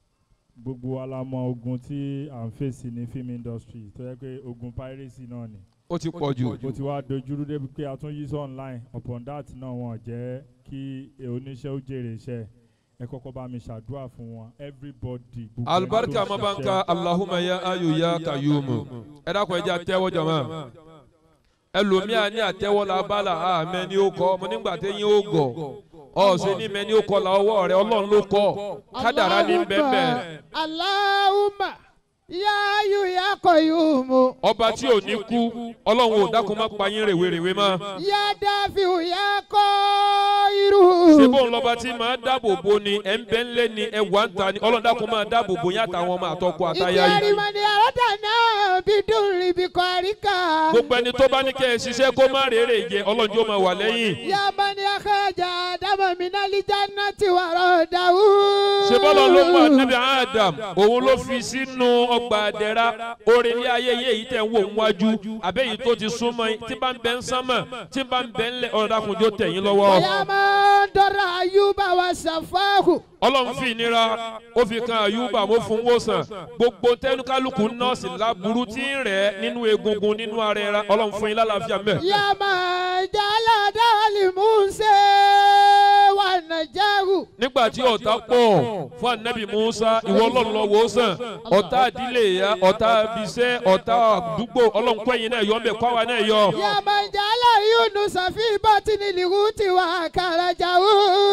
gbogbo wa la mọ ogun tí à ń fèsì ní film industry tó yẹ pé ogun piracy náà ni. Ó ti pọ̀ jù. ó ti wá dojúrú débi pé a tún yí sí online upon that náà wọn jẹ́ kí oníṣẹ́ ó jèrè iṣẹ́ ẹ kọ́kọ́ bá mi ṣàdúrà fún wọn everybody. gbogbo ẹni tó alibarika ń mabanka ṣiṣẹ́. alahuma ya ayu ya kayumu ẹ dákun ẹ jẹ́ àtẹ́wọ́ jama ẹlòmíà ní àtẹ́wọ́ la bala àmẹ́ ni ó kọ́ ọmọ nígbà téyín ó gọ̀ ọ̀sẹ̀ ní mẹ́ ni ó kọ́ la ọwọ́ rẹ ọlọ́run ló kọ́ kádàrá ní bẹ́ẹ̀ Allahumma ya yu ya koyumu. ọba tí ò ní kú ọlọ́run ò dákun má pa yín rèwerèwe mọ́ Ya dafiu ya koiru. ṣébó ńlọba tí máa dáàbò bo ni ẹ̀ ń bẹ́ ń lé ni ẹ̀ wà ń ta ni ọlọ́run dákun máa dáàbò bo yín àtàwọn ọmọ àtọkọ àtayá yìí. Ìkẹ́rìmọ̀ni àrọ́dà náà bí dùn ríbi kọ́ àríkà. gbogbo ẹni tó bá ní kẹ́ ẹ ṣiṣẹ́ kó má rèé jẹ ọlọ́run jó máa wà lẹ́yìn. Yamani akaja dama minali jannati waradawu. ṣé bọ́lá ló mú ànábì adam òun ló fi sínú ọgbà àdẹ́ra orin ilé ayé yé èyí tẹ̀ ń wò ń wájú àbẹ́yìí tó ti súnmọ́ yín tí bá ń bẹ ń sánmọ̀ tí bá ń bẹ ń lẹ̀ ọ̀rọ̀ dàkúnjó tẹ̀yìn lọ́wọ́. Yama dọ́ra ayuba wa safahu. ọlọ́run fi ìnira ó fi kan àyùbá mo fún wòsàn gbogbo tẹnukálukú nọ́ọ̀sì láburú tí ń rẹ̀ nínú egungun nínú ara ẹ̀ra ọlọ́run fún yín lálàáfíà mẹ́. Yama jala dali muse wa najahu. nígbà tí ọ̀tá pọ̀ fún anabi musa ìwọ ọlọ́run lọ wò ó sàn ọ̀tá àdílé ya ọ̀tá abisẹ́ ọ̀tá àdúgbò ọlọ́run kọ́ ẹ̀yin náà yọ ọ́ bẹ̀ kọ́ àwa náà yọ. Yama jala yunusa fi batini lihuti wa karajahu.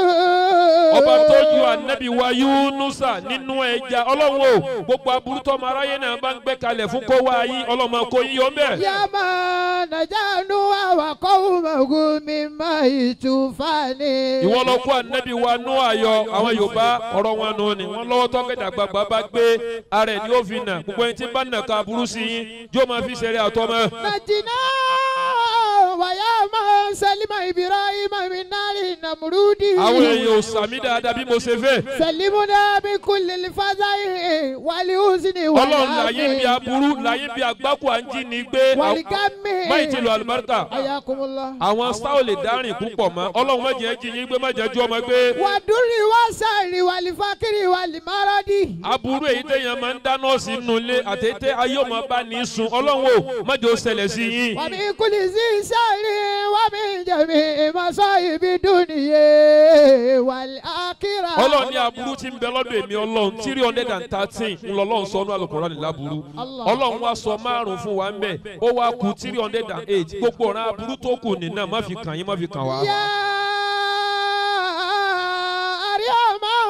ọba tó ju anabi wa yunusa nínú ẹja ọlọ́run o gbogbo aburú tọ́mọ aráyé náà bá ń gbé kalẹ̀ fún kó wá yín ọlọ́mọ kó yín yọ bẹ́ẹ̀. Yama najanu wa qawmahu mimma itufani. ìwọ lọ kó anabi wa nú ayọ àwọn yorùbá ọ̀rọ̀ wọn nù ni wọ́n lọ́wọ́ tọ́kẹ́dà gbàgbà bá gbé ara ẹ̀ ní ó fi nà gbogbo ẹni tí bá nà ká aburú sí yín yóò máa fi ṣeré àtọ́mọ́. Najina wa yama salima ibrahima min nari namrudi. àwọn èèyàn ò sàmì dáadáa bí mo ṣe fẹ́. Salimuna min kulli lifadai wali usni wa ọlọ́run láyé bí aburú láyé bí agbáko à ń jí ni gbé Waligami. máyì ti lo àlùbáríkà Ayakumullah. àwọn sáà ò lè dárìn púpọ̀ mọ́ ọlọ́run má jẹ́ jí yín gbé má jẹ́ ju ọmọ gbé. Waduri wa sari wali fakiri wali maradi. aburú èyí téèyàn máa ń dáná sí inú ilé àtẹ̀tẹ̀ ayé ọmọ bá ní sun ọlọ́run ò má jẹ́ ó ṣẹlẹ̀ sí yín. Wa min kulli zi sari wa min jami masaibi duniye wal akhirah. ọlọ́run ní aburú tí ń bẹ lọ́dọ̀ èmi ọlọ́run three hundred and thirteen ńlọlọ́run sọ ní alukóra ní láburú ọlọ́run wá sọ márùn fún wa ń bẹ̀ ó wá ku three hundred and eight gbogbo ọ̀ràn aburú tó kù nínú má fi kàn yín má fi kàn wá. Ya Arhamar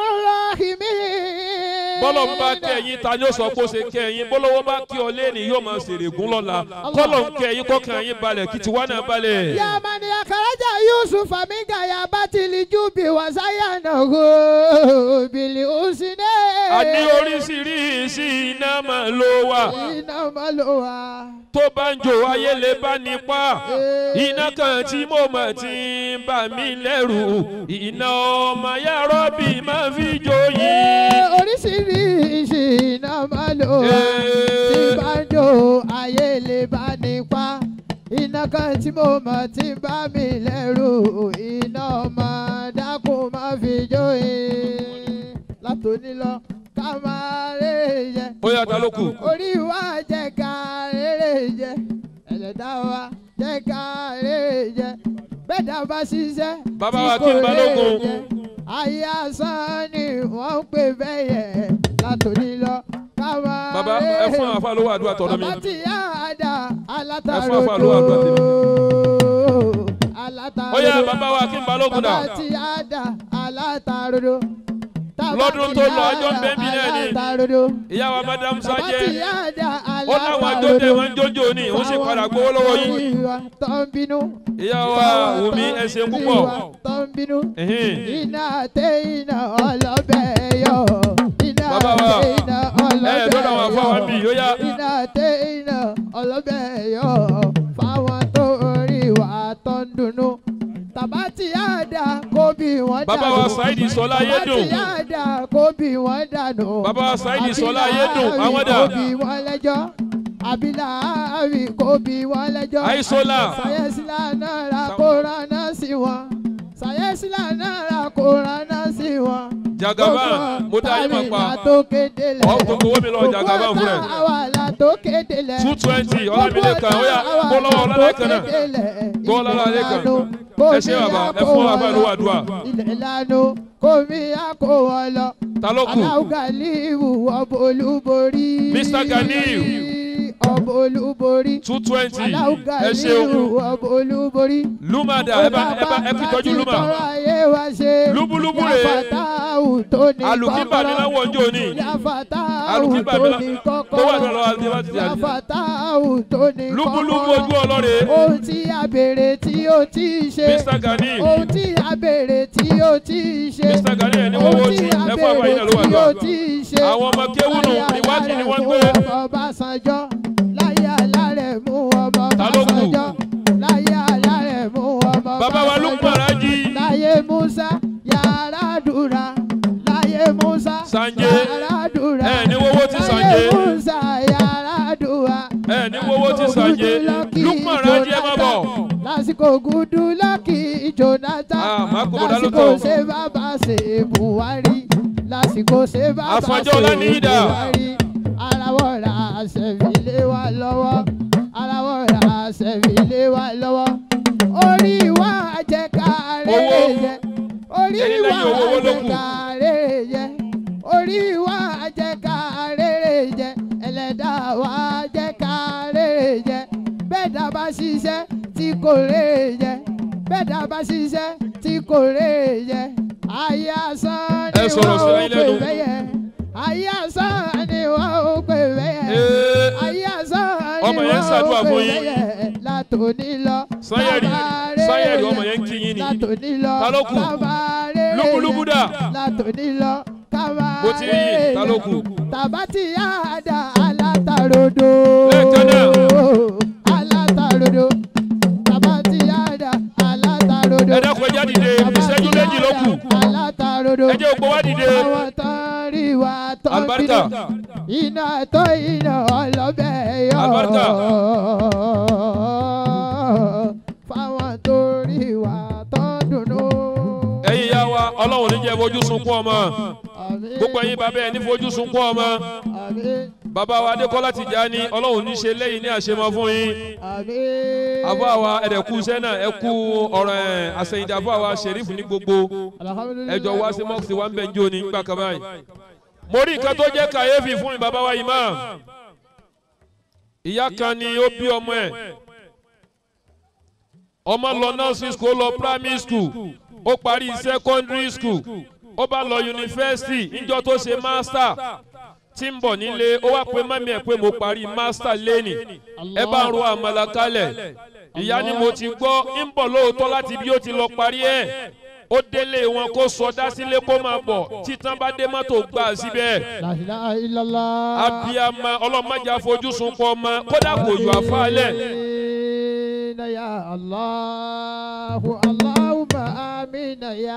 Rahimin. bọ́lọ̀ ń bá kẹ́yìn ta ni ó sọ pé ó ṣe kẹ́yìn bọ́lọ́wọ́ bá kí ọ lé ní yóò máa ṣèrègùn lọ́la kọ́lọ̀ ń kẹ́yìn kọ́kàn yín balẹ̀ kí tiwa náà balẹ̀. Ya mani akaraja Yusuf aminga ya batili jubi wasayana go bili usine. àní oríṣiríṣi iná máa ló wà Iná máa lò wá. tó bá ń jò ayé lè bá nípa iná kan tí mo mọ̀ tí ń bà mí lẹ́rù iná ọmọ yàrá bí máa fi jó yìí. Oríṣiríṣi iná máa lò wá. Tí bá ń jò ayé lè bá nípa. Iná kan tí mo mọ̀ tí ń bá mi lẹ́rù. Iná ọmọ dákun máa fi jó yìí. Látòní lọ ká máa rè jẹ. ó yà ta ló kù. Orí wa jẹ́ ká rere jẹ. Ẹlẹ́dá wa jẹ́ ká rere jẹ. Bẹ́ẹ̀dá bá ṣiṣẹ́. Bàbá tí wa kò kí n balógun. rere jẹ. Ayé asán ni wọ́n ń pè bẹ́yẹ̀ látòní lọ. Ká máa bàbá ẹ fún àfa lówó àdúrà tọ̀dọ̀ mi. Bàbá tí yá àdá ẹ fún àfa lówó àdúrà tèmi. alátarodo. Alátarodo. ó yà bàbá wa kí n balógun dà. Bàbá tí yá àdá alátarodo. lọ́dún tó lọ ọjọ́ ń bẹ́ mi náà ni Alátarodo. ìyá wa madam Bàbá tí sajẹ yá àdá ó láwọn àjọjẹ wọn ń jójó ni òun sì padà gbowó lọ́wọ́ yín. Ìwà tó ń bínú. ìyá wa wùmí ẹ ṣeun púpọ̀. Ìwà tó ń bínú. Ẹ̀hìn. Iná tẹ iná ọlọ́bẹ̀ yọ. Iná Bàbá wa, tẹ iná ọlọ́bẹ̀ ẹ dọ́dọ̀ àwọn afọ wa bí yóò yá. Iná tẹ iná ọlọ́bẹ̀ yọ. Fáwọn tó rí wà tó ń dunnú. Tàbá tí yá dà kó bí wọ́n dànù. Bàbá wa Saidi Sọlá Ayédùn. Tàbá tí yá dà kó bí wọ́n dànù. Bàbá wa Saidi Sọlá Ayédùn, Àbílà àwọn dà. kó bí wọ́n lẹ́jọ́. Àbílà àbí kó bí wọ́n lẹ́jọ́. Àìsọ́lá. Sàyẹ́sílà náà ra kó rán náà sí wọn. Sàyẹ́sílà náà ra kó rán náà sí wọn. Jagaban, mo dá yín mọ̀ pa. tó kéde lẹ̀. Ọ̀ gbogbo owó mi lọ Jagaban fún rẹ̀. àwa la tó kéde lẹ̀. two twenty ọlámilẹ́kan ó yà kó lọ́wọ́ ọlọ́lẹ́kan náà kó ọlọ́lẹ́kan ẹ ṣé bàbá ẹ fún bàbá ìlú àdúrà. ilẹ̀ lanu kòmí àkó wọn lọ. Ta ló kù? aláwọ̀ galiwu ọbọ̀ olúborí. Mr. Ganiu. ọbọ̀ olúborí. two twenty aláwọ̀ ẹ ṣeun galiwu ọbọ̀ olúborí. lumada ẹ bá ẹ bá ẹ kú ìtọ́jú luma tọrọ ayé wa ṣe. Lúbúlúbú rè é. yàfàtàwù tó ní alùpùpù mi náà wọ̀ ń jò ní yàfàtàwù alùpùpù tó mi ní náà tó wà kọ́kọ́rọ́. lọ́wọ́ àti àti àti yàfàtàwù tó ní kọ́kọ́rọ́. lúbúlúbú ojú ọlọ́rẹ̀ ohun tí a béèrè tí ó ti ṣe. Mr. Ganiu. ohun tí a béèrè tí ó ti ṣe. Mr. Ganiu ẹni wọ́n wọ́n ti ẹ fún àbáyé náà ló wà tí ó lọ́wọ́ ti ṣe. àwọn ọmọ kéwùnù ìwádìí ni wọ́n gbé Ọbásanjọ́ láyé alárẹ̀ mú ọmọ Ta ló kù? Ọbásanjọ́ láyé alárẹ̀ mú ọmọ bàbá wa Lukman Raji láyé Musa yàrá dùrà láyé Musa Sanje. yàrá dùrà ẹ ní wọ́wọ́ ti Sanje. láyé Musa yàrá dùrà ẹ ní wọ́wọ́ ti Sanje Lukman Raji ẹ má bọ̀ lásìkò gúdú lọ́kì Jonathan Ah, má kó bọ̀dá ló lásìkò tọ̀. ṣe bàbá ṣe Buhari lásìkò ṣe bàbá Àfọ̀njá ṣe Ọláníyìdá. Buhari arawọ́ ra àṣẹ̀fìlé wa lọ́wọ́ arawọ́ ra àṣẹ̀fìlé wa lọ́wọ́ orí wa jẹ́ káre Owó. yẹ orí Ẹni wa lẹ́yìn owó, owó ló jẹ́ kù. káre yẹ orí wa jẹ́ káre yẹ ẹlẹ́dà wa jẹ́ káre yẹ bẹ́ẹ̀ dá bá ṣiṣẹ́ tí kò rè yẹ bẹ́ẹ̀ dá bá ṣiṣẹ́ tí kò rè yẹ ayé asán Ẹ ni sọ̀rọ̀ wọ́n sí ó ayé pè lẹ́nu. bẹ́yẹ ayé asán ni wọ́n ó pè bẹ́yẹ Ee. ayé asán ni Ọmọ yẹn ń wọ́n ó ṣàdúrà pè fún yín. bẹ́yẹ látòní lọ Sanyẹ̀rì tabaré Sanyẹ̀rì ọmọ yẹn ń kí yín ni látòní lọ Ta ló kù? tabaré Lúbúlúbú dà? látòní lọ Mo ti rí yìí, ta ló kù? tàbátì yáàdà alátarodo Lẹ́ẹ̀kan náà. alátarodo tàbátì yáàdà alátarodo ẹ dákun ẹ já dìde ìṣẹ́jú méjì ló kù alátarodo ẹ jẹ́ ògbó wá dìde àwọn tán rí wa tán Àlùbáríkà. iná tó iná ọlọ́bẹ̀ yọ Àlùbáríkà. fáwọn tó rí wa tán dùnú. ẹ̀yin ya wa ọlọ́run ní jẹ́ fojú sunkún ọmọ Àmín. gbogbo ẹ̀yin bàbá ẹ̀ ní fojú sunkún ọmọ Àmín. bàbá wa adékọ́lá Tìjání ọlọ́run ní ṣe lẹ́yìn ní àṣemọ fún yín Àmín. àbọ̀ àwa ẹ̀dẹ̀kú iṣẹ́ náà ẹ kú ọ̀rọ̀ ẹ̀ àṣẹyìndà àbọ̀ àwa ṣẹ̀rífù ní gbogbo Alhamdulillah. ẹjọ́ wá sí mọ́ọ̀sì wa ń bẹ̀ ń jó ní gbà kan báyìí mo rí nǹkan tó jẹ́ kàyéfì fún mi bàbá wa imam ìyá kan ni ó bí ọmọ ẹ̀ ọmọ lọ nursery school ó lọ primary school ó parí secondary school ó bá lọ yunifásitì níjọ́ tó ṣe master tí ń bọ̀ nílé ó wá pé mọ́mí ẹ̀ pé mo parí master lẹ́nì ẹ bá ń ro àmàlà kalẹ̀ ìyá ni mo ti gbọ́ ń bọ̀ lóòótọ́ láti bí ó ti lọ parí ẹ̀ ó délé wọn kó sọdá sílé kó máa bọ̀ títàn bá dé mọ́tò gbà síbẹ̀ La ilaha illallah. abiyama ọlọ́mọdé àfojúsùn pọ̀ ọmọ kódà kò yọ àfáàlẹ̀ Amina ya Allahu Allahumma amina ya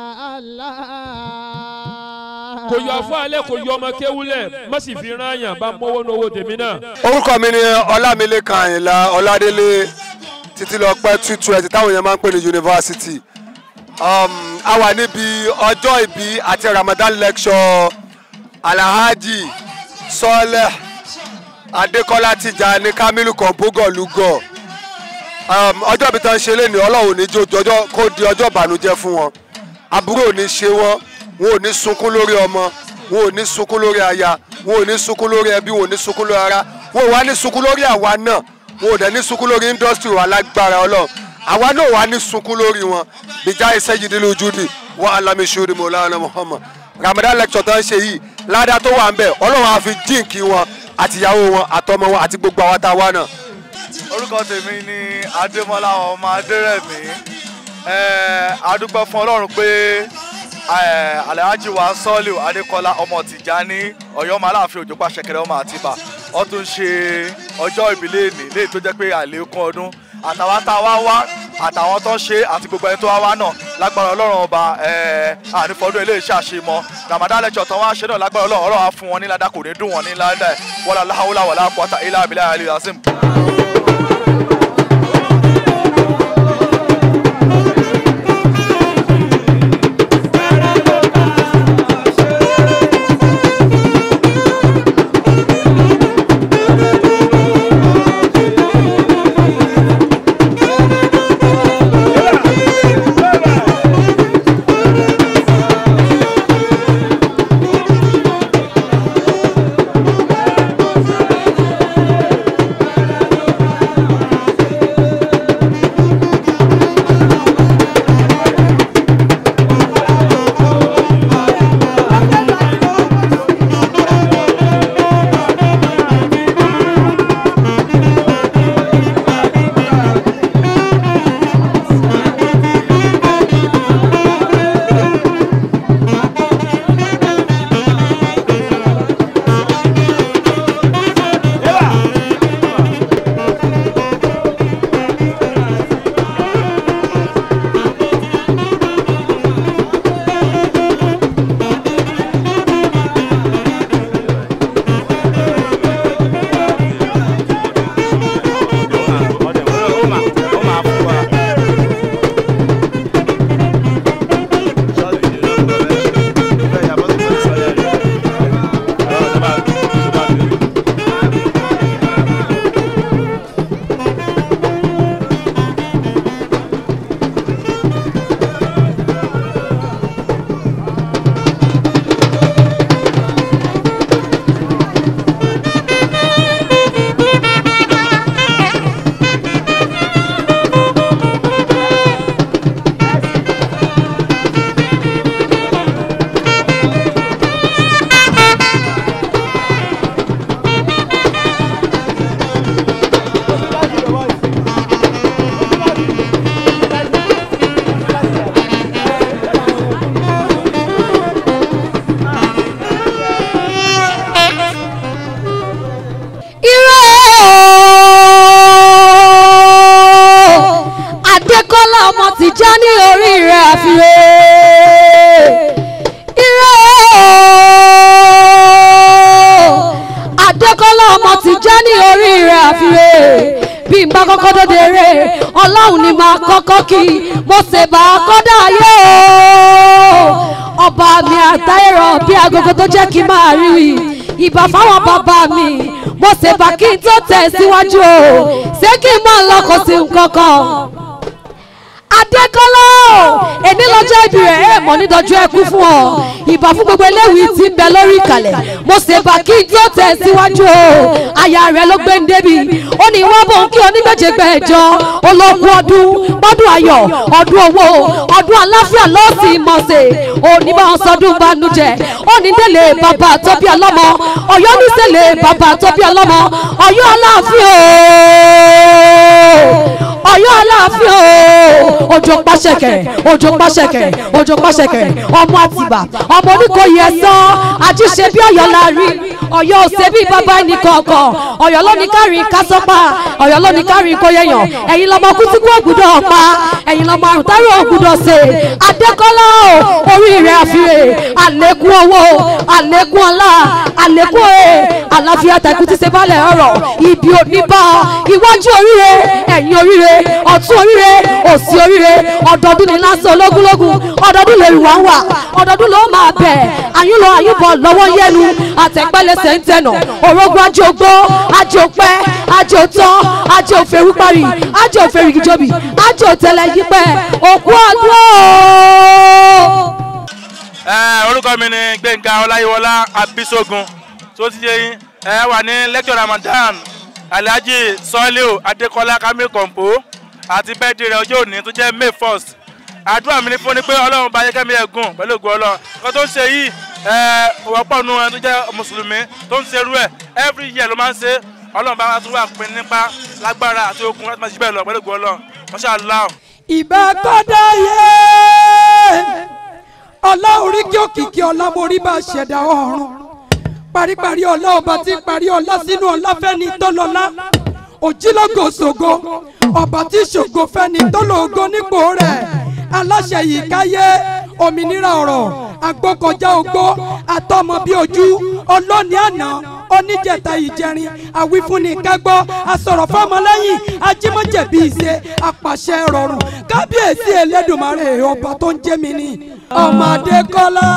Allah. kò yọ àfáàlẹ̀ kò yọ ọmọ kéwúlẹ̀ má sì fi rán àyàn bá mọ́wọ́ ní owó tèmi náà. orúkọ mi ni ọlámilékan àyìnlá ọládélé títí lọ pẹ́ two twenty táwọn èèyàn máa ń pè ní yunifásitì um, a wà níbi ọjọ́ ìbí àti ramadan lecture alhaji sọlẹ adékọlá tìjàní kamilu kọ̀ǹpógọ̀ lúgọ̀ um, ọjọ́ ìbí tó ń ṣe lé ní ọlọ́run ní jọjọ́ kó di ọjọ́ ìbànújẹ́ fún wọn àbúrò ò ní ṣe wọn wọn ò ní sunkún lórí ọmọ wọn ò ní sunkún lórí aya wọn ò ní sunkún lórí ẹbí wọn ò ní sunkún lórí ara wọn ò wá ní sunkún lórí àwa náà wọn ò dẹ̀ ní sunkún lórí industry wa lágbára ọlọ́run àwa náà wà ní sunkún lórí wọn bíjà iṣẹ́ yìí nílùú judi wọn alamisuuri mọ̀lánà muhammad ramadan lecture tó ń ṣe yìí ládàá tó wà ń bẹ̀ ọlọ́run á fi jíǹkì wọn àtìyàwó wọn àtọmọ wọn àti gbogbo àwọn tá a wá náà. orúkọ tèmi ni adémọlá ọmọ adérẹmí adúpẹ́ fún ọlọ́run pé eh, alhaji wa sọ́ọ̀lù adékọ́lá ọmọ tìjání ọ̀yọ́ ọmọ aláàfin òjò pa ṣẹ̀kẹ̀rẹ̀ ọmọ àtibá ó tún ṣe ọjọ́ ìbílẹ̀ èní léyìí tó jẹ́ pé àlékún ọdún àtàwọn tá a wá wá àtàwọn tó ń ṣe àti gbogbo ẹni tó wá wá náà lágbára ọlọ́run ọba ànífọdún ilé iṣẹ́ àṣemọ ramadan lecture tán wá ṣe náà lágbára ọlọ́run ọlọ́run á fún wọn ní ládàá kò ní dùn wọn ní ládàá wọlé aláhùlà wọlé àpọ̀tà ilé abilé àlè yasim. já ní orí rẹ̀ àfihàn ire ooo adékọ́lá ọmọ ti já ní orí rẹ̀ àfihàn bí n bá kọ́kọ́ dóde rẹ̀ ọlọ́run ni máa kọ́kọ́ kí mo ṣe bá a kọ́dà ayé o ọba mi àtàìrọ̀ bí agogo tó jẹ́ kí n máa rí i ìbà fáwọn bàbá mi mo ṣe bá kí n tó tẹ̀ síwájú o ṣé kí n máa lọ kó sí nǹkan kan adékọ́lá èmi lọ́jọ́ ibi rẹ̀ ẹ̀ mọ̀ nídọ̀jọ́ ẹkú fún ọ ìbà fún gbogbo eléwì tí ń bẹ lórí ìkàlẹ̀ mo ṣe bá kí n tó tẹ̀ síwájú o aya rẹ̀ ló gbé ń débi ó ní wọ́n bò ń kí onígbèjègbè ẹ̀jọ́ ológun ọdún bọ́dún ayọ̀ ọdún owó ọdún aláfíà lọ́ọ̀sì ìmọ̀ọ́sẹ̀ òní bá wọn sọdún banújẹ́ òní délé bàbá àtọ́bí ọlọ́mọ ọ̀yọ́ ní sẹ́lẹ̀ bàbá àtọ́bí ọlọ́mọ ọ̀yọ́ aláàfin o ọ̀yọ́ aláàfin o òjò pàṣẹkẹ òjò pàṣẹkẹ òjò pàṣẹkẹ ọmọ àtìbà ọmọ oníkòyí ẹsán àjíṣe bí ọ̀yọ́ la rí ọ̀yọ́ òsè bí bàbá ẹnì kọ̀ọ̀kan ọ̀yọ́ ló ní kárin kásọpá ọ̀yọ́ ló ní kárin kóyẹyàn ẹ̀yin lọmọ kútíkú ògùdọ̀ ọ̀pá ẹ̀yin lọmọ àrùntárò ògùdọ̀ ṣe adékọ́lá o orí rẹ̀ àfihàn àlékún owó àlékún ọlá àlékún òye àlàáfíà tẹ̀kú ti ṣe balẹ̀ ọ̀rọ̀ ibi òní bá ọ iwájú oríire ẹ̀yìn oríire ọ̀tún oríire òsì oríire ọ̀dọ̀ọdún ní lásán ológúnlógún ọ̀dọ̀ọdún lè wá wà ọ̀dọ̀ọdún ló máa bẹ̀ àyúnlọ àyúbọ̀ lọ́wọ́ yẹnu àtẹ̀pẹ́lẹsẹ̀ ń tẹ̀nà òrógùn ajé ogbó ajé òpẹ́ ajé òtọ́ ajé òfèrú parí ajé òfèrú ìjọbi ajé òtẹlẹ yípẹ́ òkú ọdún ooo. Ẹ, orúkọ mi ni gbẹ̀ngà ọláyíwọlá abisogun tó ti yé yín ẹ wà ní lecture ramadan alhaji sọ́líò adékọ́lá kamil kọ̀ǹpó àti bẹ́ẹ̀dì rẹ̀ ọjọ́ òní tó jẹ́ may first àdúrà mi ní fún ni pé ọlọ́run bá yẹ́kẹ́mi ẹ̀gùn pẹ̀lú ògùn ọlọ́run nǹkan tó ń ṣe yìí ẹ wọ́pọ̀ nu ẹni tó jẹ́ mùsùlùmí tó ń ṣerú ẹ̀ every year ló máa ń ṣe ọlọ́run bá wa tún wà pín nípa lágbára àti okun láti máa ṣe bẹ́ẹ̀ lọ pẹ̀lú ògùn ọlọ́run masha Allah. ìbá kọ́dá yé ọlá orí kí òkìkí ọlá morí bá ṣẹ̀dá ọ̀run paríparí ọlá ọba tí ń parí ọlá sínú ọlá fẹ́ni tọ́lọ́lá òjìlógo ṣògo ọba tí ṣògo fẹ́ni tọ́lọ́go nípò rẹ̀ aláṣẹ yìí káyé òmìnira ọ̀rọ̀ agbókọjá ogbó àtọmọ bí ojú ọlọ́ni àná oníjẹta ìjẹrin àwífúnni kágbọ́ asọ̀rọ̀ fọmọlẹ́yìn ajímọ̀jẹ̀bí ìṣe apàṣẹ rọrùn kábíyèsí elédùnmarè ọba tó ń jẹ́ mi ní ọmọdé kọ́lá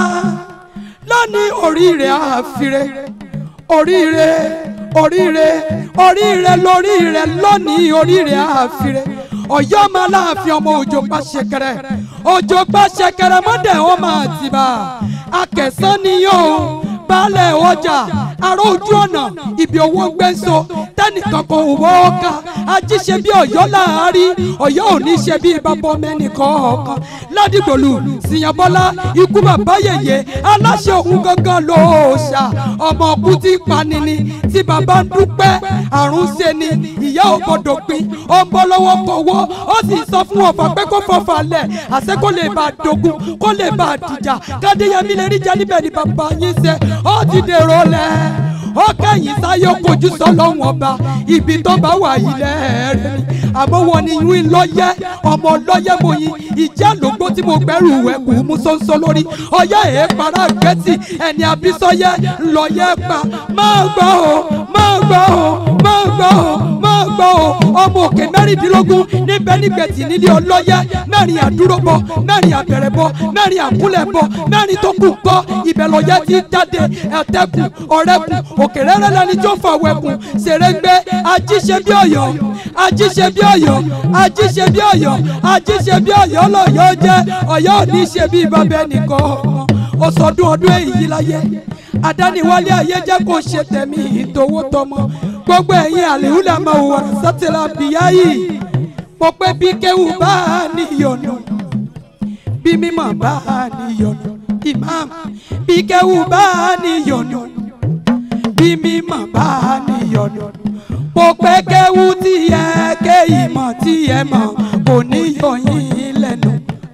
lónìí oríire àfire oríire oríire oríire lóríire lónìí oríire àfire ọ̀yọ́ máa láàfin ọmọ òjò pa ṣẹkẹrẹ òjò pa ṣẹkẹrẹ mọ́dẹ̀ ọmọ àtìbà akẹsán niyàn o baálẹ̀ ọjà ará ojú ọ̀nà ibi owó ń gbé so tẹnìkan kò wọ́ ọ́ka ajíṣe bí ọ̀yọ́ láàárín ọ̀yọ́ ò ní ṣe bí bàbá mẹ́nìkan ọ̀kan ládìgbòlù síyànbọ́lá ikú bàbá yèyé aláṣẹ òun gangan ló ṣà ọmọ ọkùn tí panini tí bàbá ń dúpẹ́ àrùn ṣe ni ìyá ò gbọdọ̀ pin ó ń bọ́ lọ́wọ́ kọ̀wọ́ ó sì sọ fún ọ̀fà pé kó fọfà lẹ̀ àṣẹ kó lè bá a dogun kó lè bá a dìjà kádéyẹmí lè rí jẹ níbẹ̀ ni bàbá yín ṣe ó ti dèrò lẹ̀ ó kẹ́yìn sáyé kojú sọ́lọ́hún ọba ibi tó bá wà yìí lẹ́ẹ̀rẹ́ ni àmọ́ wọn ni yín lọ́yẹ́ ọmọ lọ́yẹ́ mo yin ìjẹ́ lógbó tí mo gbẹ́rù ẹ̀kú mú sọ́nsọ́ lórí ọyẹ́ èé para gẹ́tì ẹni abísọ́yẹ́ lọ́yẹ́ pa máa gbọ́ o máa gbọ́ o máa gbọ́ o máa gbọ́ o ọmọ òkè mẹ́rìndínlógún níbẹ̀ nígbẹ̀tì nílé ọlọ́yẹ́ mẹ́rin àdúróbọ mẹ́rin àbẹ̀rẹ̀bọ mẹ́rin àkúlẹ̀bọ mẹ́rin tó kù kọ́ ibẹ̀ lọ́yẹ́ ti jáde ẹ̀tẹ́kù ọ̀rẹ́kù òkèrèrè lẹni tó fọwọ́ ẹkùn ṣèrègbè ajíṣe bí ọ̀yọ́ ajíṣe bí ọ̀yọ́ ajíṣe bí ọ̀yọ́ ajíṣe bí ọ̀yọ́ lọ́yọ́ jẹ́ ọ̀yọ́ ò ní ṣe bí bàbá ẹnìkan ó sọdún ọdún èyí láyé àdániwálé ayé jẹ́ kó ṣe tẹ̀mí ìtòwó tọmọ gbogbo ẹ̀yin àlèhùlà máa wà sátìlà bìyá yìí mo pé bí kéwù bá a níyọ̀nù bí mímọ̀ bá a níyọ̀nù imam bí kéwù bá a níyọ̀nù bí mímọ̀ bá a níyọ̀nù mo pé kéwù tí ẹ ké ìmọ̀ tí ẹ mọ̀ kò níyọ̀yìn lẹ́nu.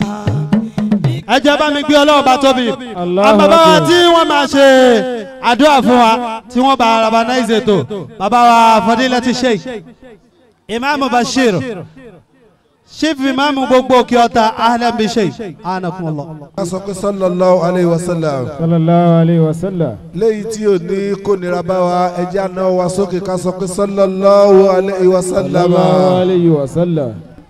ẹ jẹ́ bá mi gbé ọlọ́run bá tóbi àwọn bàbá wa tí wọ́n máa ṣe àdúrà fún wa tí wọ́n bá rabanáìsì ètò bàbá wa fọdílẹ̀ ti sheik imam bashir chief imam gbogbo òkè ọ̀tà ahlan bi shay anakumullah. a sọ pé sallallahu alayhi wa sallam. sallallahu alayhi wa sallam. léyìí tí ò ní kó nira bá wa ẹjẹ́ àná wa sókè ká sọ pé sallallahu alayhi wa sallam. sallallahu alayhi wa sallam.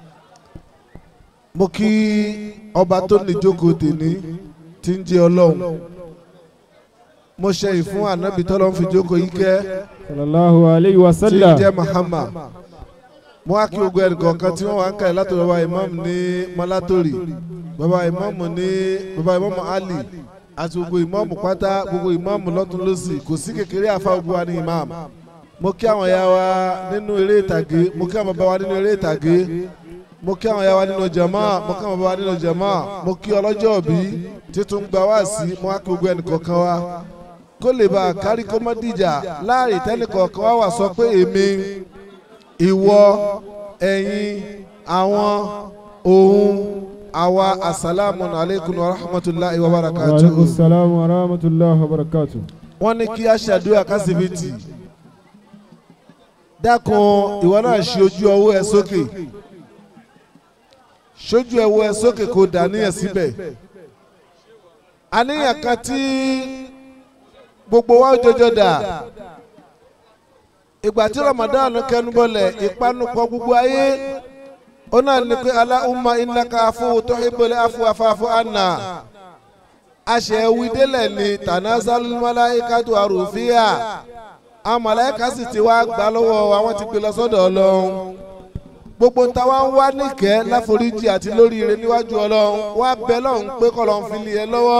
mo kí ọba tó ní jókòó tèmi tí ń jẹ́ ọlọ́run mo ṣe ìfún ànábì tọ́lọ́ ń fi jókòó yìí kẹ́ sallallahu alayhi wa tí ń sallam. jẹ́ Muhammad mo wá kí gbogbo ẹnì kọ̀ọ̀kan tí wọ́n wá ń kàlẹ́ látọ̀ bàbá imam ní malatori bàbá imam ní bàbá imam ali àti gbogbo imam pátá gbogbo imam lọ́tún lọ́sì kò sí kékeré àfa gbogbo wa ní imam mo kí àwọn ya wa nínú eré ìtàgé mo kí àwọn bàbá wa nínú eré ìtàgé mo kí àwọn ya wa nínú jama mo kí àwọn bàbá wa nínú jama mo kí ọlọ́jọ́ òbí títún gba wá sí mo wá kí gbogbo ẹnì kọ̀ọ̀kan wa kó lè bá a kárí kó má dìjà láàrin tẹ́nì kọ̀ọ̀kan wá wà sọ pé èmi ìwọ ẹ̀yin àwọn òun àwa asalaamu alaykum wa rahmatulahi wa wa barakatuhu. aleykum salaam wa rahmatulahi wa barakatu. wọ́n ní kí a ṣàdúrà kásìbìtì dákun ìwọ náà ṣe ojú ọwọ́ ẹ sókè ṣojú ẹwọ ẹ sókè kó dàníyàn síbẹ̀ àníyàn kan tí gbogbo wa ó jọjọ dà ìgbà tí Ramadan kẹnubọlẹ̀ ìpanupọ̀ gbogbo ayé ó náà ní pé Allahumma innaka afuwwun tuhibbul afwa fa'fu anna àṣẹ wídélẹ̀ ni tanazalul malaikatu àrùfíà àwọn màláíkà sì ti wá gbà lọ́wọ́ wa wọ́n ti gbé lọ sọ́dọ̀ ọlọ́run gbogbo ń ta wá ń wá níkẹ́ láforíjì àti lóríire níwájú ọlọ́run wá bẹ lọ́hùn pé kọ́lọ́ ń fi lé ẹ lọ́wọ́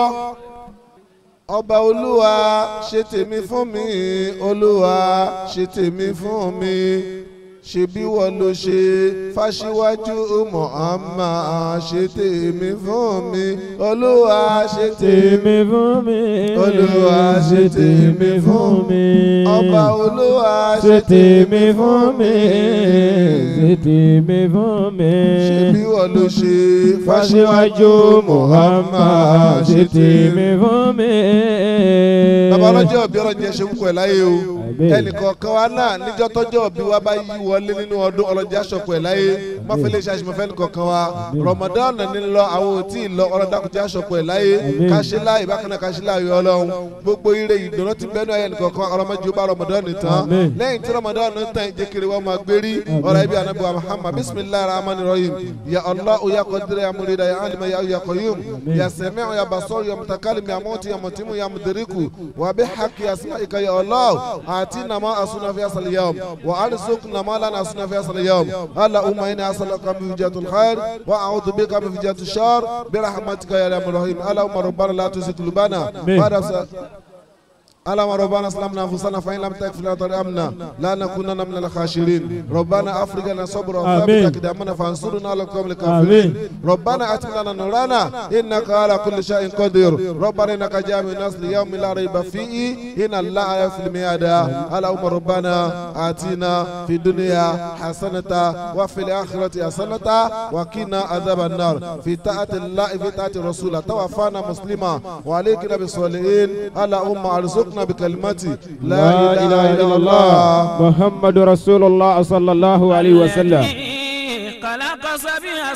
ọba olúwa ṣe tèmi fún mi olúwa ṣe tèmi fún mi ṣebí wọ́n ló ṣe fáṣíwájú Muhammad ṣe tèmi fún mi olúwa ṣe tèmi fún mi. olúwa ṣe tèmi fún mi ọba olúwa ṣe tèmi fún mi. ṣe tèmi fún mi. ṣebí wọ́n ló ṣe fáṣíwájú Muhammad ṣe tèmi fún mi. bàbá ọlọ́jọ́ òbí ọlọ́jọ́ ṣe ń kọ́ ẹ̀ láyé o ẹnìkọ̀ọ̀kan wa náà níjọ́ tọ́jọ́ òbí wa bá yí wọlé nínú ọdún ọlọ́jọ́ aṣọ̀kọ̀ ẹ̀ láyé mọ́fẹ́lẹ́ ṣe àṣìmọ́fẹ́ nìkọ̀ọ̀kan wa Ramadan ní lọ àwọn ò tí ì lọ ọlọ́dàkùnjẹ́ aṣọ̀kọ̀ ẹ̀ láyé káṣílá ìbákanáà káṣílá ayọ̀ ọlọ́run gbogbo ire ìdùnnú ti bẹ́ẹ̀ náà ẹnìkọ̀ọ̀kan ọlọ́mọdé bá Ramadan ní tán lẹ́yìn tí Ramadan ní tán ìjẹ́kiri wọn máa gbérí ọ̀rọ̀ ibi ànábì wa Muhammad bisimilahi rahman rahim ya Allah ya qadir ya murida ya alima ya ya qayyum ya sami'u ya basir ya mutakalim ya muti ya mutimu ya mudriku wa bihaqqi asma'ika ya Allah atina ma asuna fi asal yawm wa arzuqna ma lana asuna fi asal yawm Allahumma inni as'aluka min fijatul khair wa a'udhu bika min fijatul shar bi rahmatika ya arhamar rahim Allahumma rabbana la tuzigh qulubana ba'da اللهم ربنا اسلمنا انفسنا فان لم تغفر لنا وترحمنا لا نكونن من الخاسرين ربنا افرغ لنا صبرا وثبت اقدامنا فانصرنا على القوم الكافرين ربنا اتم لنا نورنا انك على كل شيء قدير ربنا انك جامع الناس ليوم لا ريب فيه ان الله يفعل الميعاد اللهم ربنا اتنا في الدنيا حسنه وفي الاخره حسنه وقنا عذاب النار في طاعه الله في طاعه الرسول توفانا مسلما وعليك بالصالحين اللهم ارزقنا بكلمتي لا إله إلا الله محمد رسول الله صلى الله عليه وسلم خلق سبع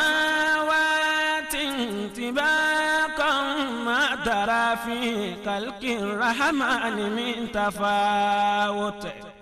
سماوات طباقا ما ترى في خلق الرحمن من تفاوت